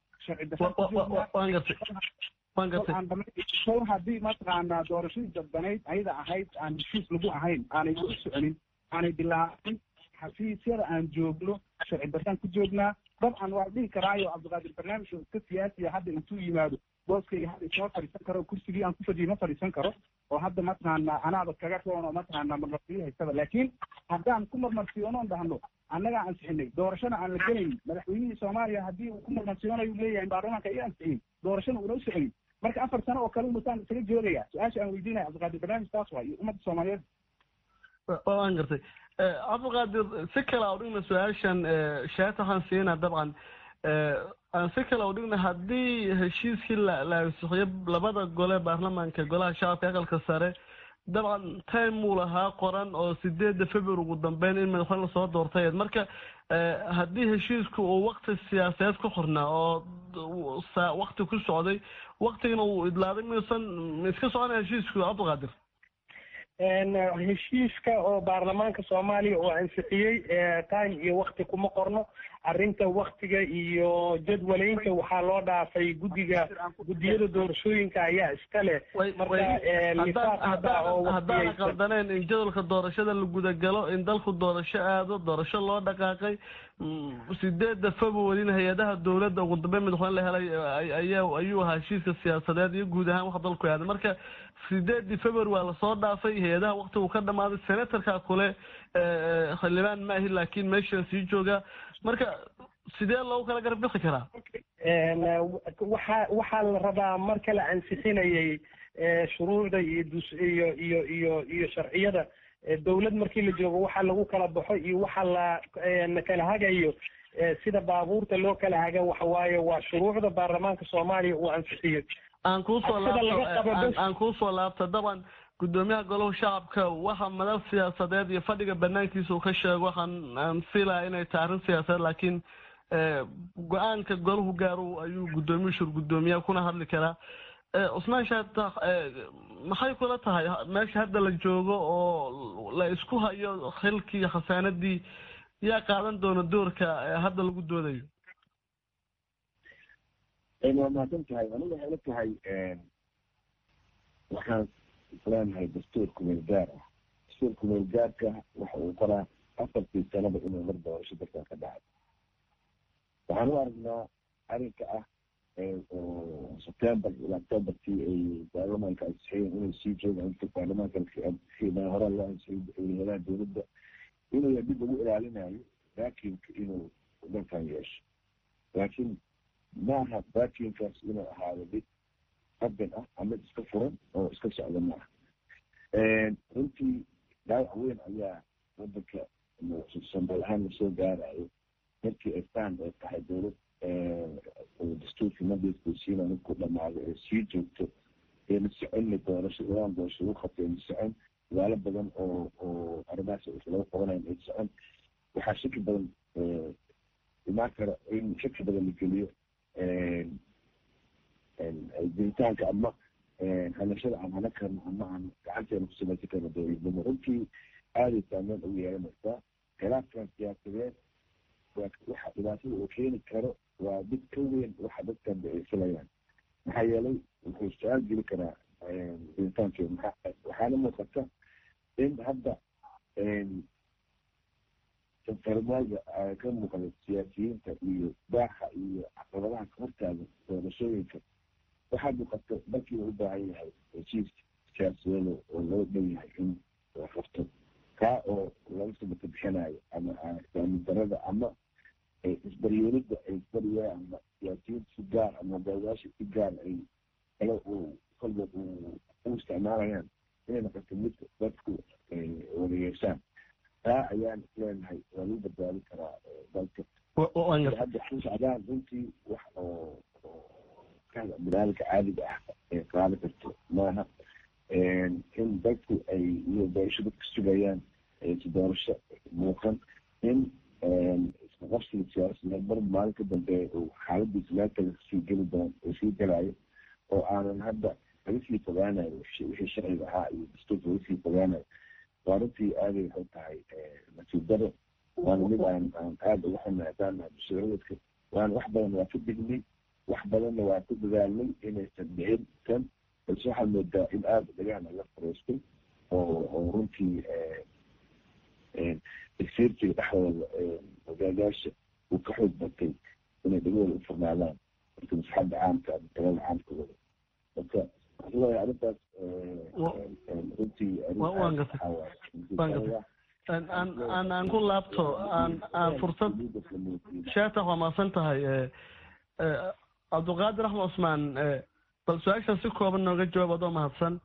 Speaker 3: sharci haddii mataqaanaa doorashadii dadbanayd ayada ahayd aan heshiis lagu ahayn aanay weli soconin aanay bilaabin xafiisyada aan joogno sharci daraan ku joognaa dabcan waa dhihi karaayo cabdiqaadir barnaamij oo iska siyaasiya hadda intuu yimaado booskayga hadda isma fadhiisan karo kursigii aan ku fadhiyo ma fadhiisan karo oo hadda mataqaana anaaba kaga roon oo mataqaana marmarsiyo haysada laakiin haddaan ku marmarsiyoonoon dhahno annagaa ansixinay doorashana aan la gelayn madaxweynihii soomaaliya haddii uu ku marmarsiyoonayo uu leeyahay baarlamaanka ay ansixin doorashana uuna u soconin marka afar sano oo kale umasaan isaga joogaya su-aasha aan weydiinaya cabdiqaadir barnaamij taas waa iyo ummadda soomaaliyeed
Speaker 5: waan gartay cabdiqaadir si kale aan dhigna su-aashan shaata waxaan siinaa dabcan aan si kale u dhigna haddii heshiiskii la la ansixiyo labada gole baarlamaanka golaha shacabka aqalka sare dabcan time uu lahaa qoran oo sideedda february ugu dambeyn in madaxweyne lasoo doortay marka haddii heshiisku uu wakti siyaasadeed ku xornaa oo wakti ku socday waktigana uu idlaaday miyuusan ma iska soconaya heshiisku cabdiqaadir
Speaker 11: heshiiska oo baarlamaanka soomaaliya oo ansixiyey time iyo wakti kuma qorno arrinta waktiga iyo jadwaleynta waxaa loo dhaafay guddiga guddiyada doorashooyinka ayaa iska leh
Speaker 5: markahaddaan qaldaneen in jadwalka doorashada la gudagalo in dalku doorasho aado doorasho loo dhaqaaqay sideedda februaryna hay-adaha dowladda ugu dambeyn madaxweyne la helay ayaa ayuu ahaa heshiiska siyaasadeed iyo guud ahaan wax dalku aaday marka sideedii february waa lasoo dhaafay hay-adaha wakti uu ka dhamaaday senatorka kule xildhibaan maahi laakiin meeshan sii jooga marka sidee loogu kala garab bixi karaa
Speaker 11: waxa waxaa la rabaa marka la ansixinayay shuruucda iyo dus iyo iyo iyo iyo sharciyada dowlad markii la joogo waxa lagu kala baxo iyo waxa la kala hagayo sida baabuurta loo kala haga waxa waaye waa shuruucda baarlamaanka soomaaliya uu ansixiyey
Speaker 5: aan kuusoo laabto aan kuusoo laabto daban gudoomiyaha golaha shacabka waxa madal siyaasadeed iyo fadhiga banaankiisa uu ka sheego waxaan aan fiilaya inay tahay arrin siyaasadeed laakiin go-aanka golahu gaaru ayuu guddoomiyu shur guddoomiyaha kuna hadli karaa cusmaan shaata maxay kula tahay meesha hadda la joogo oo la isku hayo xilkii iyo khasaanadii yaa qaadan doona doorka hadda lagu doodayo
Speaker 12: waa mahadsan tahay aniga waxay la tahay waxaan isleenahay dastuur kumeel gaar ah dastuur kumeel gaarka waxa uu qoraa afartii sanaba inuu mar doorasho dalkan ka dhacay waxaan u aragnaa arrinka ah oo september ilaa octoberkii ay baarlamaanka ansixiyeen inay sii joogaan inta baarlamaanka ansixiyeen hore loo ansixiyay hayadaha dowladda inuu dib lagu ilaalinayo vacuumka inuu dalkan yeesho laakiin maaha vacuumkaas inuu ahaado mid qabin ah ama iska furan oo iska socda maaha runtii dhaawac weyn ayaa wadanka soomaal ahaan lasoo gaarayo markii ay faan ay tahay dowlad dastuurkii madeedkusiina markuu dhamaado ee sii joogto eena soconna doorasho ilaan doorasho lagu qabtay eena socon dagaalo badan oo oo arrimahaas laga qabanayn ay socon waxaa shaki badan imaan kara in shaki badan la geliyo jiritaanka ama hanashada aan hana karno ama aan gacanteena kusamaysan karno dowladnimo runtii aaday saameyn ugu yeelanaysaa khilaafkan siyaasadeed waxa dhibaatada uu keeni karo waa mid ka weyn waxa dadkan ay filayaan maxaa yeelay wuxuu su-aal geli karaa jiritaankeeda maxaa waxaana muuqata in hadda farmaaga ka muuqda siyaasiyiinta iyo baaxa iyo caqabadaha ka hortaaga doorashooyinka waxaa muuqata dalkii u baahan yahay heshiis siyaasadeed oo loo dhow yahay in la qabto kaa oo laga sabata bixinayo ama islaami darada ama isbaryeelida ay isbarye ama siyaasiyiinta si gaar ama hogaamiyaasha si gaar ay kale uu kolba u isticmaalayaan inay noqoto mid dadku wada yeeshaan taa ayaan leenahay waa lagu badbaadin karaa dalka hadda ku socdaan runtii wax oo binaadamka caadiga ah ee qaadi karto maaha in dadku ay iyo doorasho dadka sugayaan si doorasho muuqan in isku qabsiga siyaasada mar maalin ka dambeeya uu xaaladiisa meel kale sii geli doon sii gelayo oo aanan hadda laga sii fogaanayo wixii sharciga ahaa iyo dastuurka laga sii fogaanayo waa runtii aaday waxay tahay nasiib daro waana mid aan aan aada uga xunahay haddaan nahay bulshadaradka waana wax badan waa ka dignay wax badanna waa ku dadaalnay inaysan dhicin tan balse waxaad moodaa in aada dhagaana la fariistay oo oo runtii tagsiirtiga dhexdooda hogaagaasha uu ka xoog batay inay dhagahooda u furnaadaan marka masaxadda caamka ama talada caamka wada marka waxaan leeyahay arrintaas runtii
Speaker 5: aan aan ku laabto aan aan fursad sheetax waa maasan tahay cabdulqaadir axmed cusmaan bal su-aashan si kooban nooga jawaab adoo mahadsan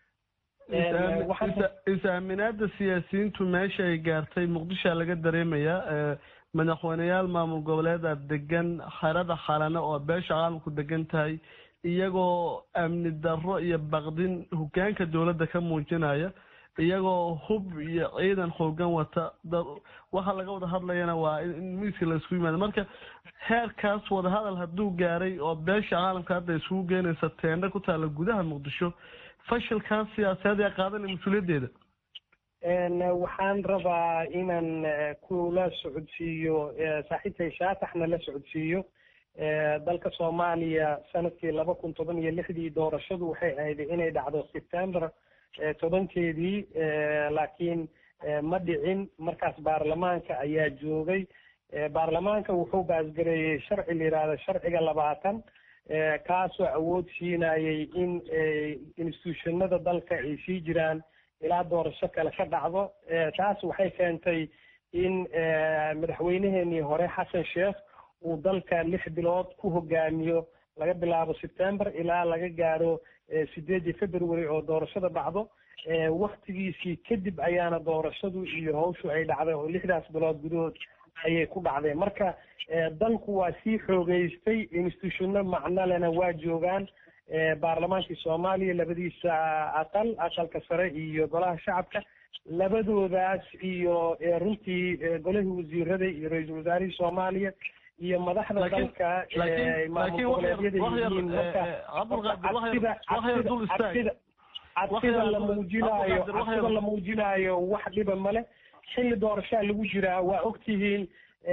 Speaker 5: is-aaminaada siyaasiyiintu meesha ay gaartay muqdishoa laga dareemayaa madaxweyneyaal maamul goboleeda degan xerada xalane oo beesha caalamku degan tahay iyagoo amni darro iyo baqdin hogaanka dowladda ka muujinaya iyagoo hub iyo ciidan xoogan wata waxa laga wada hadlayana waa in miiska la isku yimaado marka heerkaas wadahadal hadduu gaaray oo beesha caalamka hadda isugu geynaysa teendha ku taalla gudaha muqdisho fashilkaas siyaasadeed ee qaadanaya mas-uuliyaddeeda
Speaker 11: waxaan rabaa inaan kula socodsiiyo saaxiibtay shaataxna la socodsiiyo dalka soomaaliya sanadkii laba kun toban iyo lixdii doorashadu waxay ahayd inay dhacdo september tobankeedii laakiin ma dhicin markaas baarlamaanka ayaa joogay baarlamaanka wuxuu baasgareeyey sharci la yidhaahdo sharciga labaatan kaasoo awood siinayay in institutionada dalka ay sii jiraan ilaa doorasho kale ka dhacdo taas waxay keentay in madaxweyneheenii hore xasan sheekh uu dalka lix bilood ku hogaamiyo laga bilaabo september ilaa laga gaaro sideedii february oo doorashada dhacdo waktigiisii kadib ayaana doorashadu iyo hawshu ay dhacday oo lixdaas bilood gudahood ayay ku dhacdeen marka dalku waa sii xoogeystay institutionno macnolena waa joogaan baarlamaankii soomaaliya labadiisa aqal aqalka sare iyo golaha shacabka labadoodaas iyo runtii golihii wasiirada iyo ra-iisul wasaarihii soomaaliya iyo madaxda dalka maamul goboleedyada yihiin marka cabsida la muujinaayo cabsida la muujinaayo wax dhiba male xilli doorashaa lagu jiraa waa ogtihiin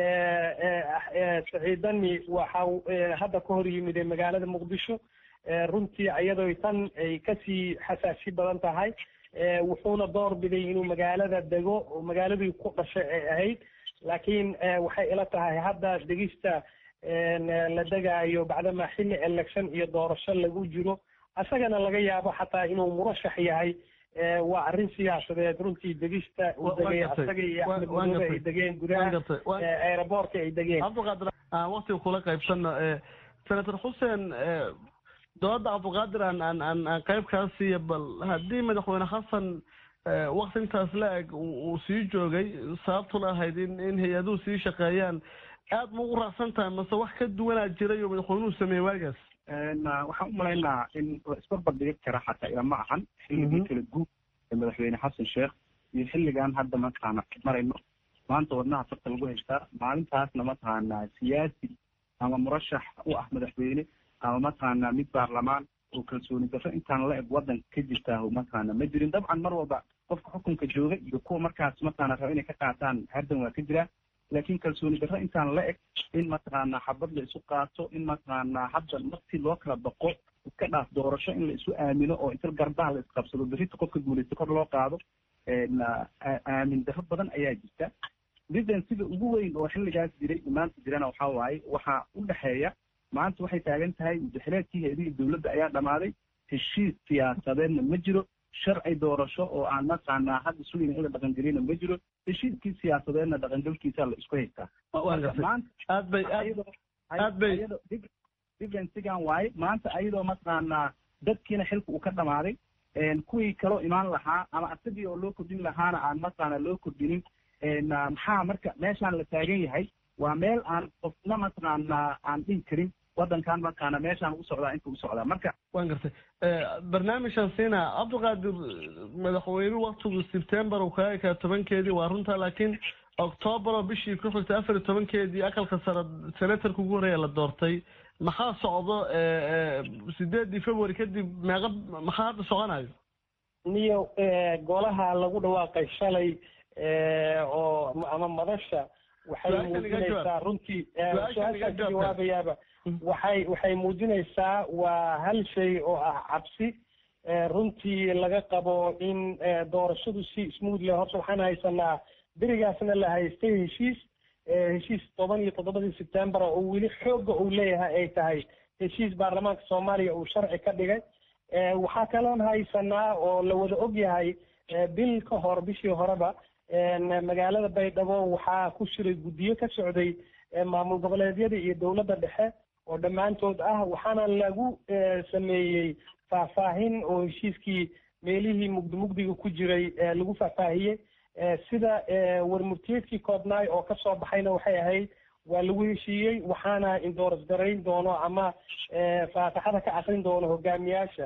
Speaker 11: saciidani waxa hadda ka hor yimid magaalada muqdisho runtii iyadoo tan ay kasii xasaasi badan tahay wuxuuna door biday inuu magaalada dego oo magaaladii ku dhashay ay ahayd laakiin waxay ila tahay hadda degista la degaayo bacdama xilli election iyo doorasho lagu jiro asagana laga yaabo xataa inuu murashax yahay waa arrin siyaasadeed runtii degista uu degay asaga iyo axmed madoobe ay degeen gudaha aeroboortka ay degeen
Speaker 5: cabdiqaadir aan waktiga kula qaybsano senator xuseen dooda cabdiqaadir aan aan aan aan qayb kaa siiya bal haddii madaxweyne xasan wakti intaas la eg uu sii joogay sababtuna ahayd in in hay-aduhu sii shaqeeyaan aad ma ugu raacsan tahay mase wax ka duwanaa jiray oo madaxweynuhu sameeyey waagaas
Speaker 3: waxaan u malaynaa in isbarbar dhigi kara xataa ilama ahan xilligii kala guub ee madaxweyne xasan sheekh iyo xilligan hadda mataqaana marayno maanta wadnaha farta lagu haystaa maalintaasna mataqaana siyaasi ama murashax u ah madaxweyne ama mataqaana mid baarlamaan oo kalsooni darro intaan la eg waddanka ka jirtaa mataqaana ma jirin dabcan mar walba qofka xukunka jooga iyo kuwa markaas mataqaana raba inay ka qaataan hardan waa ka jiraa laakiin kalsooni darro intaan la eg in mataqaana xabad la isu qaato in mataqaana hadda marti loo kala baqo iska dhaaf doorasho in la isu aamino oo inta garbaha la isqabsado berrita qofka guulaysta kor loo qaado aamin darro badan ayaa jirta ridan sida ugu weyn oo xilligaas jiray maanta jirana waxaa waaye waxaa u dhexeeya maanta waxay taagan tahay mudaxileedkii hay-adihii dowladda ayaa dhammaaday heshiis siyaasadeedna ma jiro sharci doorasho oo aan mataqaanaa hadda sugayna in la dhaqangelina ma jiro heshiiskii siyaasadeedna dhaqangelkiisa la isku haystaa
Speaker 5: aad bay aad bay
Speaker 3: differensigan waaye maanta ayadoo mataqaanaa dadkiina xilka uu ka dhamaaday kuwii kaloo imaan lahaa ama asagii oo loo kordhin lahaana aan mataqaana loo kordhinin maxaa marka meeshaan la taagan yahay waa meel aan qofna mataqaanaa aan dhihi karin waddankan mataqaana meeshaan u socdaa inta u socdaa marka
Speaker 5: waan gartay barnaamijkan siina cabdiqaadir madaxweyne waktigu sebtembar uu kaga ekaa tobankeedii waa runta laakiin octoobar oo bishii ku xigtay afar iyo tobankeedii aqalka sare senatarka ugu horeeya la doortay maxaa socdo sideedii february kadib meeqa maxaa hadda soconayo
Speaker 11: niyo golaha lagu dhawaaqay shalay oo ama madasha waxay muujinaysaa runtii su-aashaan ka jawaabayaaba waxay waxay muujinaysaa waa hal shay oo ah cabsi runtii laga qabo in doorashadu si smooth leh horta waxaan haysanaa berigaasna la haystay heshiis heshiis toban iyo toddobadii sebtembar oo weli xoogga uu leeyahay ay tahay heshiis baarlamaanka soomaaliya uu sharci ka dhigay waxaa kaloon haysanaa oo la wada og yahay bil ka hor bishii horeba magaalada baydhabo waxaa ku jiray guddiyo ka socday maamul goboleedyada iyo dowladda dhexe oo dhammaantood ah waxaana lagu sameeyey faahfaahin oo heshiiskii meelihii mugdi mugdiga ku jiray lagu faahfaahiyey sida warmurtiyeedkii koobnaay oo kasoo baxayna waxay ahayd waa lagu heshiiyey waxaana indooras garayn doono ama faataxada ka akrin doono hogaamiyaasha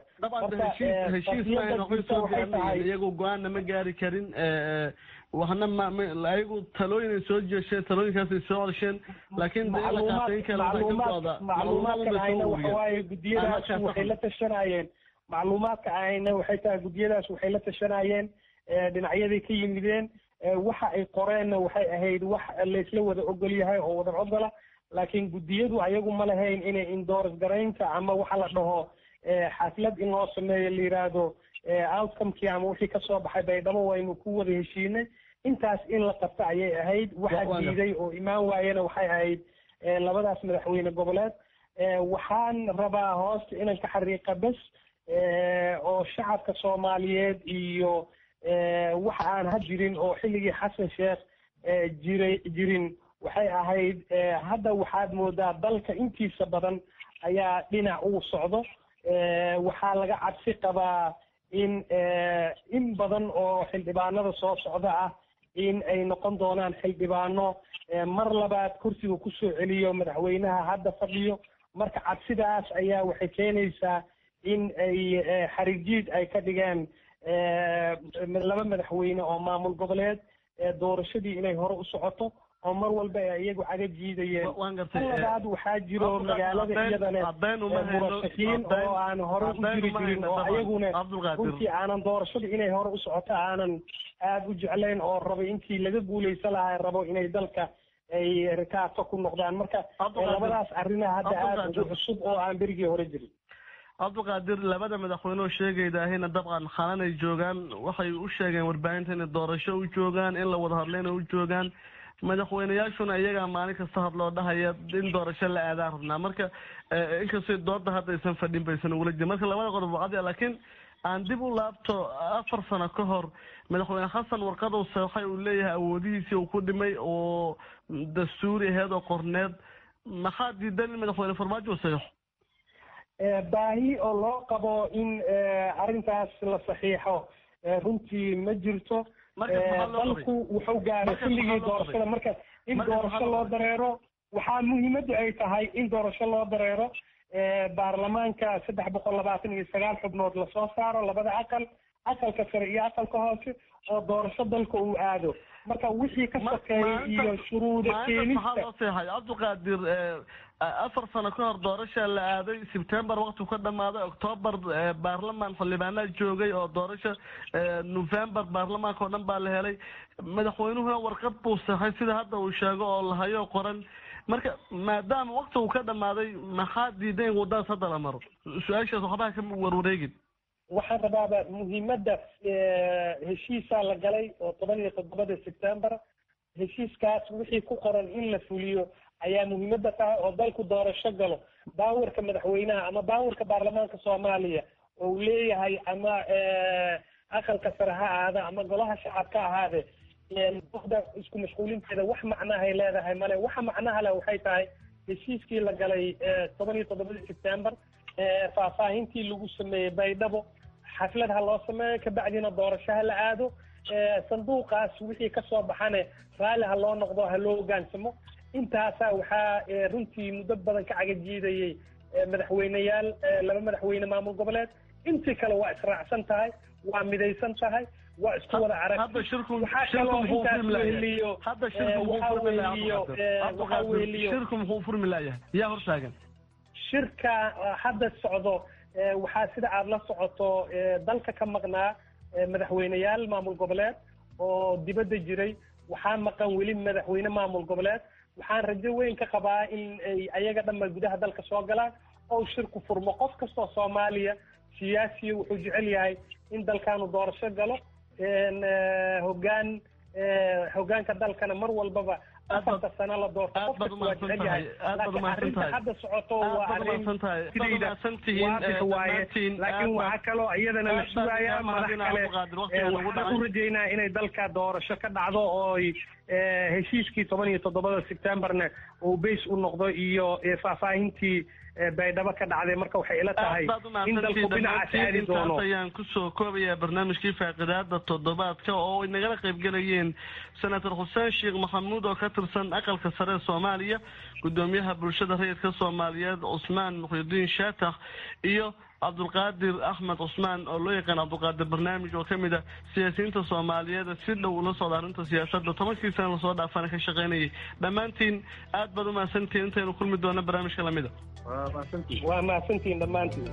Speaker 5: iyagu go-aanna ma gaari karin waxna ma ayagu talooyin soo jeesheen talooyinkaasay soo cesheen laakiin
Speaker 11: macluumaadkan ayna waxawaaye gudiyadaas waxay la tashanayeen macluumaadka ayna waxay tahay gudiyadaas waxay la tashanayeen dhinacyaday ka yimideen waxa ay qoreenna waxay ahayd wax laysla wada ogol yahay oo wada ogola laakiin guddiyadu ayagu ma lahayn inay indooras garaynta ama waxa la dhaho xaflad in loo sameeyo la yidhaahdo outcomekii ama wixii kasoo baxay baydhabo waynu ku wada heshiinay intaas in la qabta ayay ahayd waxa diiday oo imaan waayena waxay ahayd labadaas madaxweyne goboleed waxaan rabaa hoosta inan ka xariiqa bes oo shacabka soomaaliyeed iyo waxa aan ha jirin oo xilligii xasan sheekh jiray jirin waxay ahayd hadda waxaad moodaa dalka intiisa badan ayaa dhinac uu socdo waxaa laga cabsi qabaa in in badan oo xildhibaanada soo socda ah in ay noqon doonaan xildhibaano mar labaad kursiga kusoo celiyo madaxweynaha hadda fadhiyo marka cabsidaas ayaa waxay keenaysaa in ay xarijiid ay ka dhigeen laba madaxweyne oo maamul goboleed doorashadii inay hore u socoto oo mar walba iyagu caga jiidayeen labaad waxaa jiro magaalada iyadane murashaxiin oo aan hore u jiri jirin oo ayaguna runtii aanan doorashada inay hore u socoto aanan aada u jeclayn oo rabay intii laga guuleysan lahaa rabo inay dalka ay rikaato ku noqdaan marka labadaas arrinaha hadda aada ugu cusub oo aan berigii hore jirin
Speaker 5: cabdiqaadir labada madaxweyne oo sheegaydahayna dabcan xalanay joogaan waxay u sheegeen warbaahinta inay doorasho u joogaan in la wada hadlayna u joogaan madaxweyneyaashuna iyagaa maalin kasta hadloo dhahaya in doorasho la aadaan rabnaa marka inkastoo dooda hadda aysan fadhin baysan ugula jirin marka labada qodob wacadi laakiin aan dib u laabto afar sano ka hor madaxweyne xasan warqadow saxay uu leeyahay awoodihiisii uu ku dhimay oo dastuuri aheed oo qorneed maxaa diidan in madaxweyne farmaajo saxeixo
Speaker 11: baahi oo loo qabo in arrintaas la saxiixo runtii ma jirto dalku wuxuu gaaray xilligii doorashada marka in doorasho loo dareero waxaa muhiimaddu ay tahay in doorasho loo dareero baarlamaanka saddex boqol labaatan iyo sagaal xubnood lasoo saaro labada aqal aqalka sare iyo aqalka hoose oo doorasho dalka uu aado marka wixii ka sokeeyay iyo shuruuda keenista
Speaker 5: cabdiqaadir afar sano ka hor doorasha la aaday sebtembar waktigu ka dhamaaday octoobar baarlamaan xildhibaanaa joogay oo doorasha november baarlamaanka oo dhan baa la helay madaxweynuhuna warqad buu saxay sida hadda uu sheego oo lahayo qoran marka maadaama waktigu ka dhamaaday maxaa diiday in wadadaas hadda la maro su-aashaas waxbaha ka warwareegin
Speaker 11: waxaan rabaaba muhiimadda heshiisaa la galay oo toban iyo toddobada sebtembar heshiiskaas wixii ku qoran in la fuliyo ayaa muhiimadda tahay oo dalku doorasho galo baawarka madaxweynaha ama baawarka baarlamaanka soomaaliya oo uu leeyahay ama aqalka sare ha ahaada ama golaha shacabka ahaade da isku mashquulinteeda wax macnahay leedahay male waxa macnaha leh waxay tahay heshiiskii la galay toban iyo toddobadii sebtembar faahfaahintii lagu sameeyey baydhabo xaflad ha loo sameeyo kabacdina doorasho ha la aado sanduuqaas wixii kasoo baxane raalli ha loo noqdo ha loo hogaansamo intaasaa waxaa runtii muddo badan ka cagajiidayey madaxweyneyaal laba madaxweyne maamul goboleed intii kale waa israacsan tahay waa midaysan tahay waa isku wada arag waxaa kaloo intaas weheliyo waxaa weheliyo waxaa weheliyo
Speaker 5: shirku muxuu furmi laayahay yaa hortaagan
Speaker 11: shirka hadda socdo waxaa sida aada la socoto dalka ka maqnaa madaxweyneyaal maamul goboleed oo dibadda jiray waxaa maqan weli madaxweyne maamul goboleed waxaan rajo weyn ka qabaa in ay ayaga dhanba gudaha dalka soo galaan oo shirku furmo qof kastoo soomaaliya siyaasiya wuxuu jecel yahay in dalkaanu doorasho galo hogaan hogaanka dalkana mar walbaba afarta sano la doorto qof kasta waa jecel yahay laakiin arrinta hadda socoto waa arrin sidayda waadix waaye laakiin waxaa kaloo iyadana la sugayaa madax kale waxaan u rajeynaa inay dalka doorasho ka dhacdo oo heshiiskii toban iyo toddobada sebtembarna uu base u noqdo iyo faahfaahintii baydhabo ka dhacday marka waxay ila tahay in dalku dhinacaas aadi doono
Speaker 5: ayaan kusoo koobayaa barnaamijkii faaqidaada toddobaadka oo ay nagala qaybgelayeen senator xuseen sheekh maxamuud oo ka tirsan aqalka sare ee soomaaliya gudoomiyaha bulshada rayidka soomaaliyeed cusmaan muqyidiin shaatax iyo cabdulqaadir axmed cusmaan oo loo yaqaan cabdulqaadir barnaamij oo kamid ah siyaasiyiinta soomaaliyeed si dhow ula socda arrinta siyaasadda tobankii sana lasoo dhaafana ka shaqaynayay dhammaantiin aad baad umahadsantihiin intaynu kulmi doona barnaamijka lamida
Speaker 11: waa mahadsantihiin dhammaantiin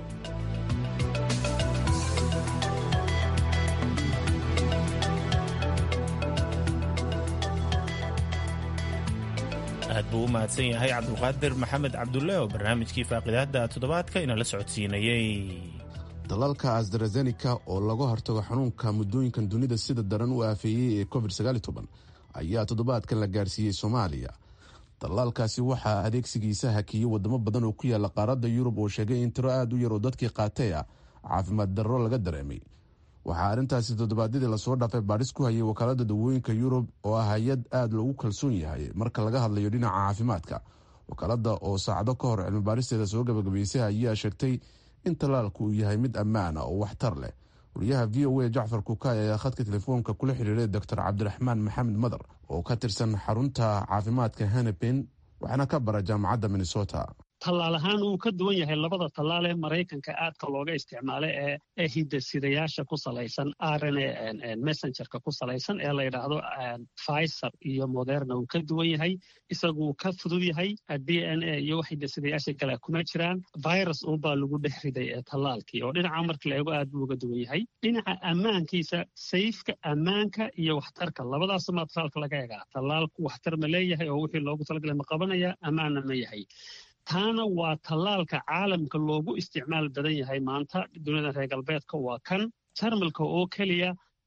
Speaker 2: aad buu u mahadsan yahay cabdulqaadir maxamed cabdulle oo barnaamijkii faaqidaada toddobaadka inala socodsiinayey
Speaker 1: dalalka asdarazenika oo laga hortago xanuunka muddooyinkan dunida sida daran u aafeeyey ee covid ayaa toddobaadkan la gaarsiiyey soomaaliya dalaalkaasi waxaa adeegsigiisa hakiyey wadamo badan oo ku yaala qaaradda yurub oo sheegay in tiro aad u yar oo dadkii qaatay ah caafimaad darro laga dareemay waxaa arrintaasi toddobaadyadii lasoo dhaafay baadhis ku hayay wakaalada dawooyinka yurub oo ah hay-ad aada loogu kalsoon yahay marka laga hadlayo dhinaca caafimaadka wakaalada oo saacado ka hor cilmi baadhisteeda soo gabagabaysay ayaa sheegtay in tallaalku uu yahay mid ammaan ah oo waxtar leh wariyaha v o a jacfar kukaay ayaa khadka telefoonka kula xiriiray doctor cabdiraxmaan maxamed madar oo ka tirsan xarunta caafimaadka hanepen waxaana ka bara jaamacadda minnesota
Speaker 13: tallaal ahaan wuu ka duwan yahay labada tallaal ee maraykanka aadka looga isticmaala ee ee hidasidayaasha ku salaysan rna messengerka ku salaysan ee la yidhaahdo pfizer iyo moderna wuu ka duwan yahay isaguu ka fudud yahay d n a iyo wax hidasidayaasha kale kuma jiraan virus unbaa lagu dhex riday ee tallaalkii oo dhinaca marka la eego aad buu uga duwan yahay dhinaca ammaankiisa sayfka ammaanka iyo waxtarka labadaasumaa tallaalka laga egaa tallaalku waxtar ma leeyahay oo wixii loogu talagalay ma qabanaya ammaanna ma yahay taana waa tallaalka caalamka loogu isticmaal badan yahay maanta duniyada reer galbeedka waa kan jarmalka oo keliya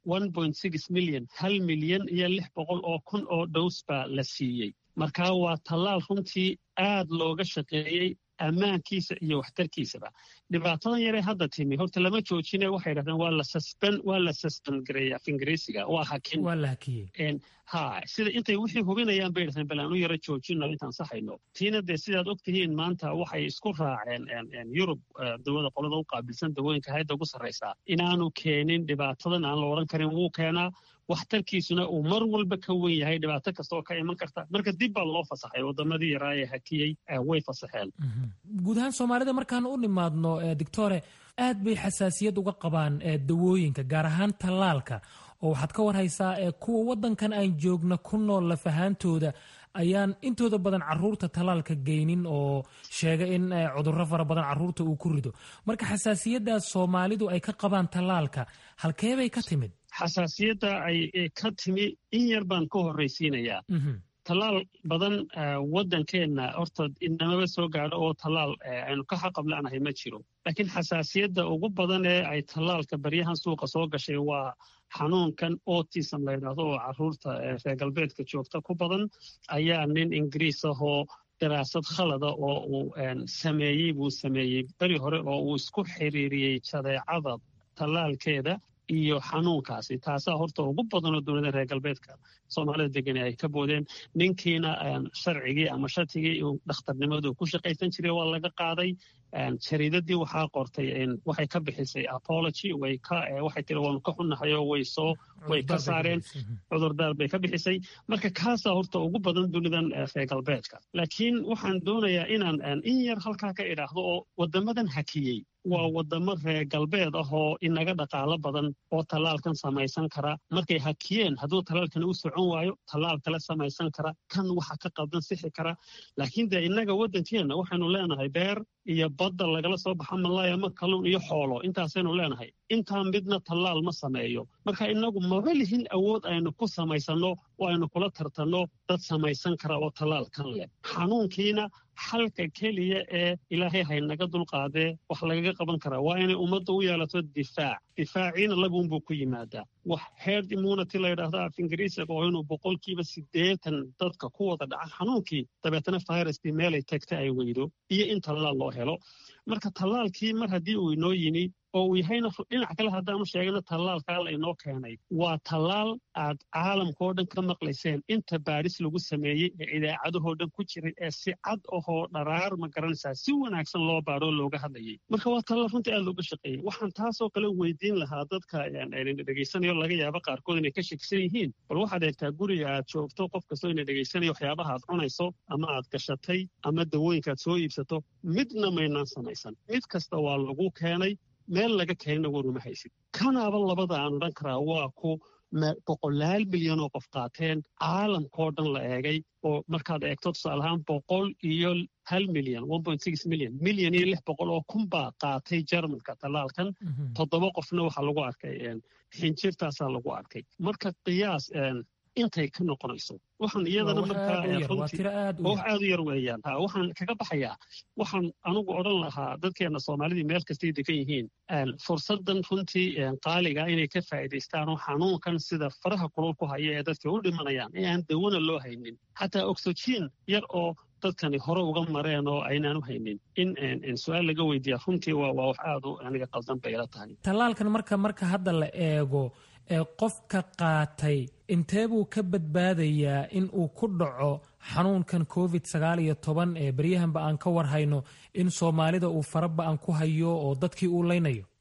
Speaker 13: milyan hal milyan iyo lix boqol oo kun oo dhows baa la siiyey markaa waa tallaal runtii aad looga shaqeeyey ammaankiisa iyo waxtarkiisaba dhibaatadan yaree hadda timi horta lama joojine waxay dhahdeen waa la susben waa la susben gareeya af ingiriisiga waa hakin
Speaker 14: waa la hakiyey
Speaker 13: ha sida intay wixii hubinayaan bay dhahdeen bal aan u yaro joojino intaan saxayno tiina dee sidaad og tihiin maanta waxay isku raaceen yurub dawada qolada u qaabilsan dawooyinka hayadda ugu sarraysaa inaanu keenin dhibaatadan aan la odhan karin wuu keenaa waxtarkiisuna uu mar walba ka wen yahay dhibaato kasta oo ka iman karta marka dib baa loo fasaxay waddamadii yaraa ee hakiyey way fasaxeen
Speaker 14: guud ahaan soomaalida markaan u nimaadno doctore aad bay xasaasiyad uga qabaan dawooyinka gaar ahaan tallaalka oo waxaad ka warhaysaa kuwa waddankan aan joogna ku nool lafahaantooda ayaan intooda badan caruurta tallaalka geynin oo sheega in cudurro fara badan caruurta uu ku rido marka xasaasiyaddaas soomaalidu ay ka qabaan tallaalka halkeebay ka timid
Speaker 13: xasaasiyadda ay ka timi in yar baan ka horraysiinayaa tallaal badan waddankeenna horta inamaba soo gaadho oo tallaal aynu ka xaqabla'nahay ma jiro laakiin xasaasiyadda ugu badan ee ay tallaalka baryahan suuqa soo gashay waa xanuunkan autism la yidhaahdo oo caruurta reer galbeedka joogta ku badan ayaa nin ingiriis ahoo daraasad khalada oo uu sameeyey buu sameeyey beri hore oo uu isku xiriiriyey jadeecada tallaalkeeda iyo xanuunkaasi taasaa horta ugu badanoo dowladda reer galbeedka soomaalida degani ay ka boodeen ninkiina sharcigii ama shatigii uu dhakhtarnimadu ku shaqaysan jiray waa laga qaaday jariidadii waxaa qortay waxay ka bixisay apology way ka waxay tiri waanu ka xunnahay oo way soo way ka saareen cudurdaar bay ka bixisay marka kaasaa horta ugu badan dunidan reer galbeedka laakiin waxaan doonayaa inaan in yar halkaa ka idhaahdo oo waddamadan hakiyey waa waddamo reer galbeed ah oo inaga dhaqaalo badan oo tallaalkan samaysan kara markay hakiyeen hadduu tallaalkani u socon waayo tallaal kale samaysan kara kan waxa ka qaldan sixi kara laakiin dee innaga waddankeenna waxaynu leenahay beer iyo badda lagala soo baxa malaaya ma kalluun iyo xoolo intaasaynu leenahay intaa midna tallaal ma sameeyo marka innagu maba lihin awood aynu ku samaysanno oo aynu kula tartanno dad samaysan kara oo tallaal kan leh xanuunkiina xalka keliya ee ilaahay haynaga dulqaadee wax lagaga qaban karaa waa inay ummadda u yeelato difaac difaaciina labuunbuu ku yimaadaa wax herd immunity la yidhaahdo af ingiriisiga oo inuu boqolkiiba siddeetan dadka ku wada dhaca xanuunkii dabeetana viruskii meelay tagta ay weydo iyo in tallaal loo helo marka tallaalkii mar haddii uu inoo yimi oo uu yahayna dhinac kale haddaanu sheegano tallaalkaa la inoo keenay waa tallaal aad caalamkao dhan ka maqlayseen inta baadhis lagu sameeyey ee idaacadahoo dhan ku jiray ee si cad ahoo dharaar ma garanaysaa si wanaagsan loo baadhoo looga hadlayay marka waa tallaal runtii aad looga shaqeeyey waxaan taasoo kale weydiin lahaa dadka dhegaysanayo laga yaabo qaarkood inay ka shakisan yihiin bal waxaad eegtaa guriga aad joogto qof kastoo ina dhegaysanayo waxyaabaha aad cunayso ama aad gashatay ama dawooyinka aad soo iibsato midna maynaan samaysan mid kasta waa lagu keenay meel laga keenina waruma haysid kanaaba labada aan odhan karaa waa ku boqolaal milyan oo qof qaateen caalamkao dhan la eegay oo markaad eegto tusaalahaan boqol iyo hal milyan milyan milyan iyo lix boqol oo kun baa qaatay jarmalka tallaalkan toddoba qofna waxaa lagu arkay xinjirtaasaa lagu arkay marka qiyaas intay ka noqonayso waxaan iyadana markaa wax aad u yar weeyaan waxaan kaga baxayaa waxaan anugu odhan lahaa dadkeena soomaalidii meel kastay degan yihiin fursadan runtii qaaliga inay ka faa'iidaystaan oo xanuunkan sida faraha kulul ku haya ee dadka u dhimanayaan ee aan dawana loo haynin xataa oxygen yar oo dadkani hore uga mareen oo aynaan u haynin in su-aal laga weydiiya runtii waa wax aad u aniga qaldan bay ila tahay
Speaker 14: tallaalkan marka marka hadda la eego ee qofka qaatay intee buu ka badbaadayaa in uu ku dhaco xanuunkan covid sagaal iyo toban ee beryahanba aan ka warhayno in soomaalida uu faraba-an ku hayo oo dadkii uu leynayo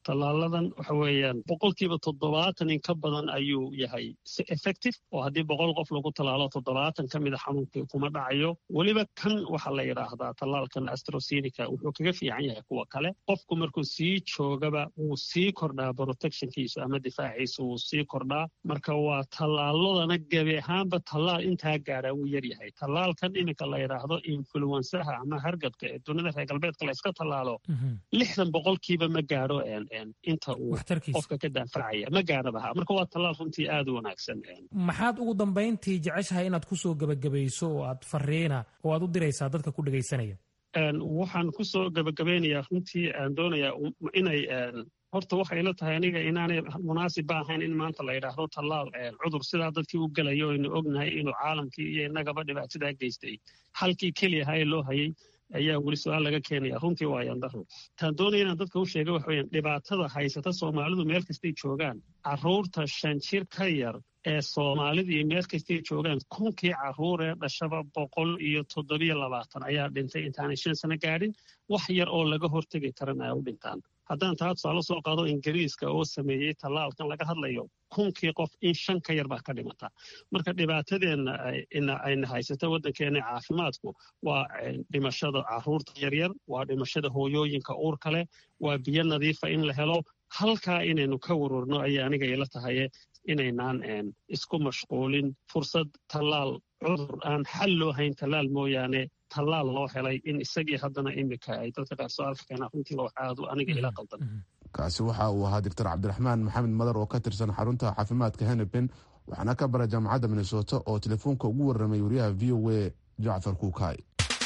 Speaker 13: tallaaladan waxa weeyaan boqolkiiba toddobaatan in ka badan ayuu yahay si effective oo haddii boqol qof lagu tallaalo toddobaatan ka mida xanuunkii kuma dhacayo weliba kan waxaa la yidhaahdaa tallaalkan astrosenica wuxuu kaga fiican yahay kuwa kale qofku markuu sii joogaba wuu sii kordhaa protectionkiisu ama difaaciisu wuu sii kordhaa marka waa tallaaladana gebi ahaanba tallaal intaa gaadhaa wuu yaryahay tallaalkan iminka la yidhaahdo influensaha ama hargabka ee dunida reer galbeedka la iska tallaalo lixdan boqolkiiba ma gaadho inta uu qofka ka daafacaya ma gaadhabaha marka waa tallaal runtii aada u wanaagsan
Speaker 14: maxaad ugu dambayntii jeceshahay inaad kusoo gebagabayso oo aad fariina oo aad u diraysaa dadka ku dhegaysanaya
Speaker 13: waxaan kusoo gebagabaynayaa runtii aan doonayaa inay horta waxay la tahay aniga inaanay munaasib ba ahayn in maanta la yidhaahdo tallaal cudur sidaa dadkii u gelayo aynu ognahay inuu caalamkii iyo innagaba dhibaatadaa geystay halkii keliya haye loo hayay ayaa weli su-aal laga keenaya runtii waa yandaro taan doonaya inaan dadka u sheega waxa weyaan dhibaatada haysata soomaalidu meel kastay joogaan carruurta shan jir ka yar ee soomaalida iyo meel kastay joogaan kunkii carruur ee dhashaba boqol iyo toddobiyo labaatan ayaa dhintay intaanay shan sano gaadhin wax yar oo laga hortegi karan ay u dhintaan haddaan taa tusaale soo qaado ingiriiska oo sameeyey tallaalkan laga hadlayo kunkii qof in shan ka yar baa ka dhimata marka dhibaatadeenna ayna haysato waddankeena caafimaadku waa dhimashada carruurta yaryar waa dhimashada hooyooyinka uurka leh waa biyo nadiifa in la helo halkaa inaynu ka warwarno ayay aniga ila tahaye inaynaan isku mashquulin fursad tallaal cudur aan xal loo hayn tallaal mooyaane tallaal loo helay in isagii haddana imika ay dadka qaar soo alfakeenaa runtii waa aadu aniga ila qaldan
Speaker 1: kaasi waxa uu ahaa doctor cabdiraxmaan maxamed madar oo ka tirsan xarunta caafimaadka henepen waxaana ka bara jaamacadda minnesota oo telefoonka ugu warramay wariyaha v o a jacfar kuukay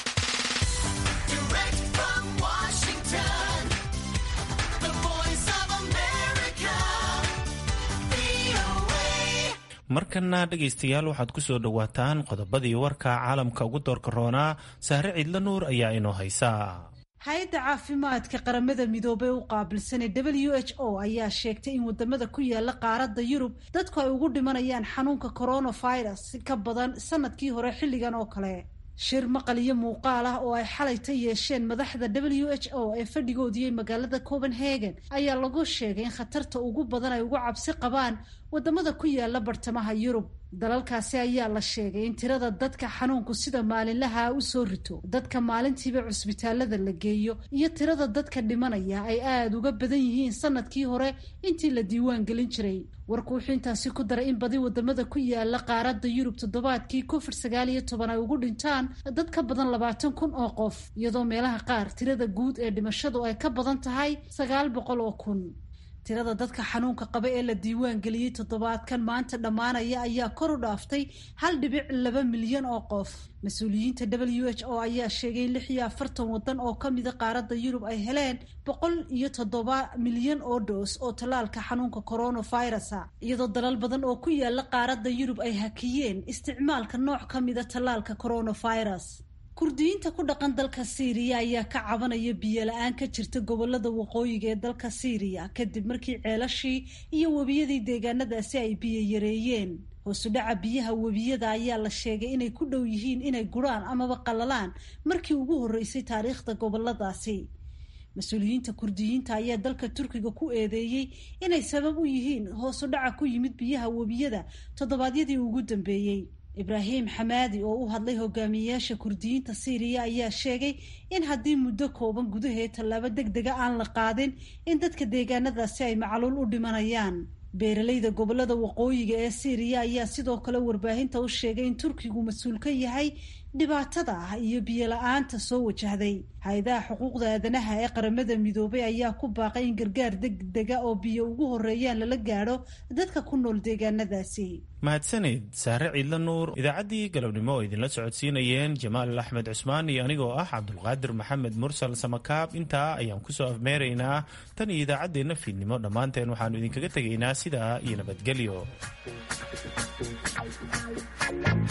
Speaker 2: markana dhegaystayaal waxaad ku soo dhowaataan qodobadii warka caalamka ugu doorka roonaa sahre ciidla nuur ayaa inoo haysaa
Speaker 4: hay-adda caafimaadka qaramada midoobey u qaabilsanee w h o ayaa sheegtay in wadamada ku yaala qaaradda yurub dadku ay ugu dhimanayaan xanuunka coronavirus ka badan sanadkii hore xilligan oo kale shir maqal iyo muuqaal ah oo ay xalayta yeesheen madaxda w h o ee fadhigoodiyey magaalada copenhagen ayaa lagu sheegay in khatarta ugu badan ay ugu cabsi qabaan wadamada ku yaala bartamaha yurub dalalkaasi ayaa la sheegay in tirada dadka xanuunku sida maalinlaha u soo rito dadka maalintiiba cusbitaalada la geeyo iyo tirada dadka dhimanaya ay aada uga badan yihiin sanadkii hore intii la diiwaan gelin jiray warku wuxuu intaasi ku daray in badi wadamada ku yaala qaaradda yurub toddobaadkii covid sagaal iyo toban ay ugu dhintaan dad ka badan labaatan kun oo qof iyadoo meelaha qaar tirada guud ee dhimashadu ay ka badan tahay sagaal boqol oo kun tirada dadka xanuunka qaba ee la diiwaan geliyey toddobaadkan maanta dhammaanaya ayaa kor u dhaaftay hal dhibic laba milyan oo qof mas-uuliyiinta w h o ayaa sheegay in lix iyo afartan waddan oo ka mida qaaradda yurub ay heleen boqol iyo toddoba milyan oo dhoos oo tallaalka xanuunka coronavirusa iyadoo dalal badan oo ku yaala qaaradda yurub ay hakiyeen isticmaalka nooc ka mida tallaalka coronavirus kurdiyiinta ku dhaqan dalka siiriya ayaa ka cabanaya biyo la-aan ka jirta gobolada waqooyiga ee dalka siiriya kadib markii ceelashii iyo webiyadii deegaanadaasi ay biyo yareeyeen hoosu dhaca biyaha webiyada ayaa la sheegay inay ku dhow yihiin inay guraan amaba qalalaan markii ugu horreysay taariikhda goboladaasi mas-uuliyiinta kurdiyiinta ayaa dalka turkiga ku eedeeyey inay sabab u yihiin hoosu dhaca ku yimid biyaha webiyada toddobaadyadii ugu dambeeyey ibraahim xamaadi oo u hadlay hogaamiyeyaasha kurdiyiinta siiriya ayaa sheegay in haddii muddo kooban gudaheed tallaabo deg dega aan la qaadin in dadka deegaanadaasi ay macluul u dhimanayaan beeralayda gobolada waqooyiga ee siiriya ayaa sidoo kale warbaahinta u sheegay in turkigu mas-uul ka yahay dhibaatada ah iyo biyo la-aanta soo wajahday hay-adaha xuquuqda aadanaha ee qaramada midoobay ayaa ku baaqay in gargaar degdega oo biyo ugu horeeyaan lala gaadho dadka ku nool deegaanadaasi
Speaker 2: mahadsaneyd saare ciidla nuur idaacaddii galabnimo oo idinla socodsiinayeen jamaal axmed cusmaan iyo anigoo ah cabdulqaadir maxamed mursal samakaab intaa ayaan kusoo afmeeraynaa tan iyo idaacaddeenna fiidnimo dhammaanteen waxaannu idinkaga tegaynaa sidaa iyo nabadgelyo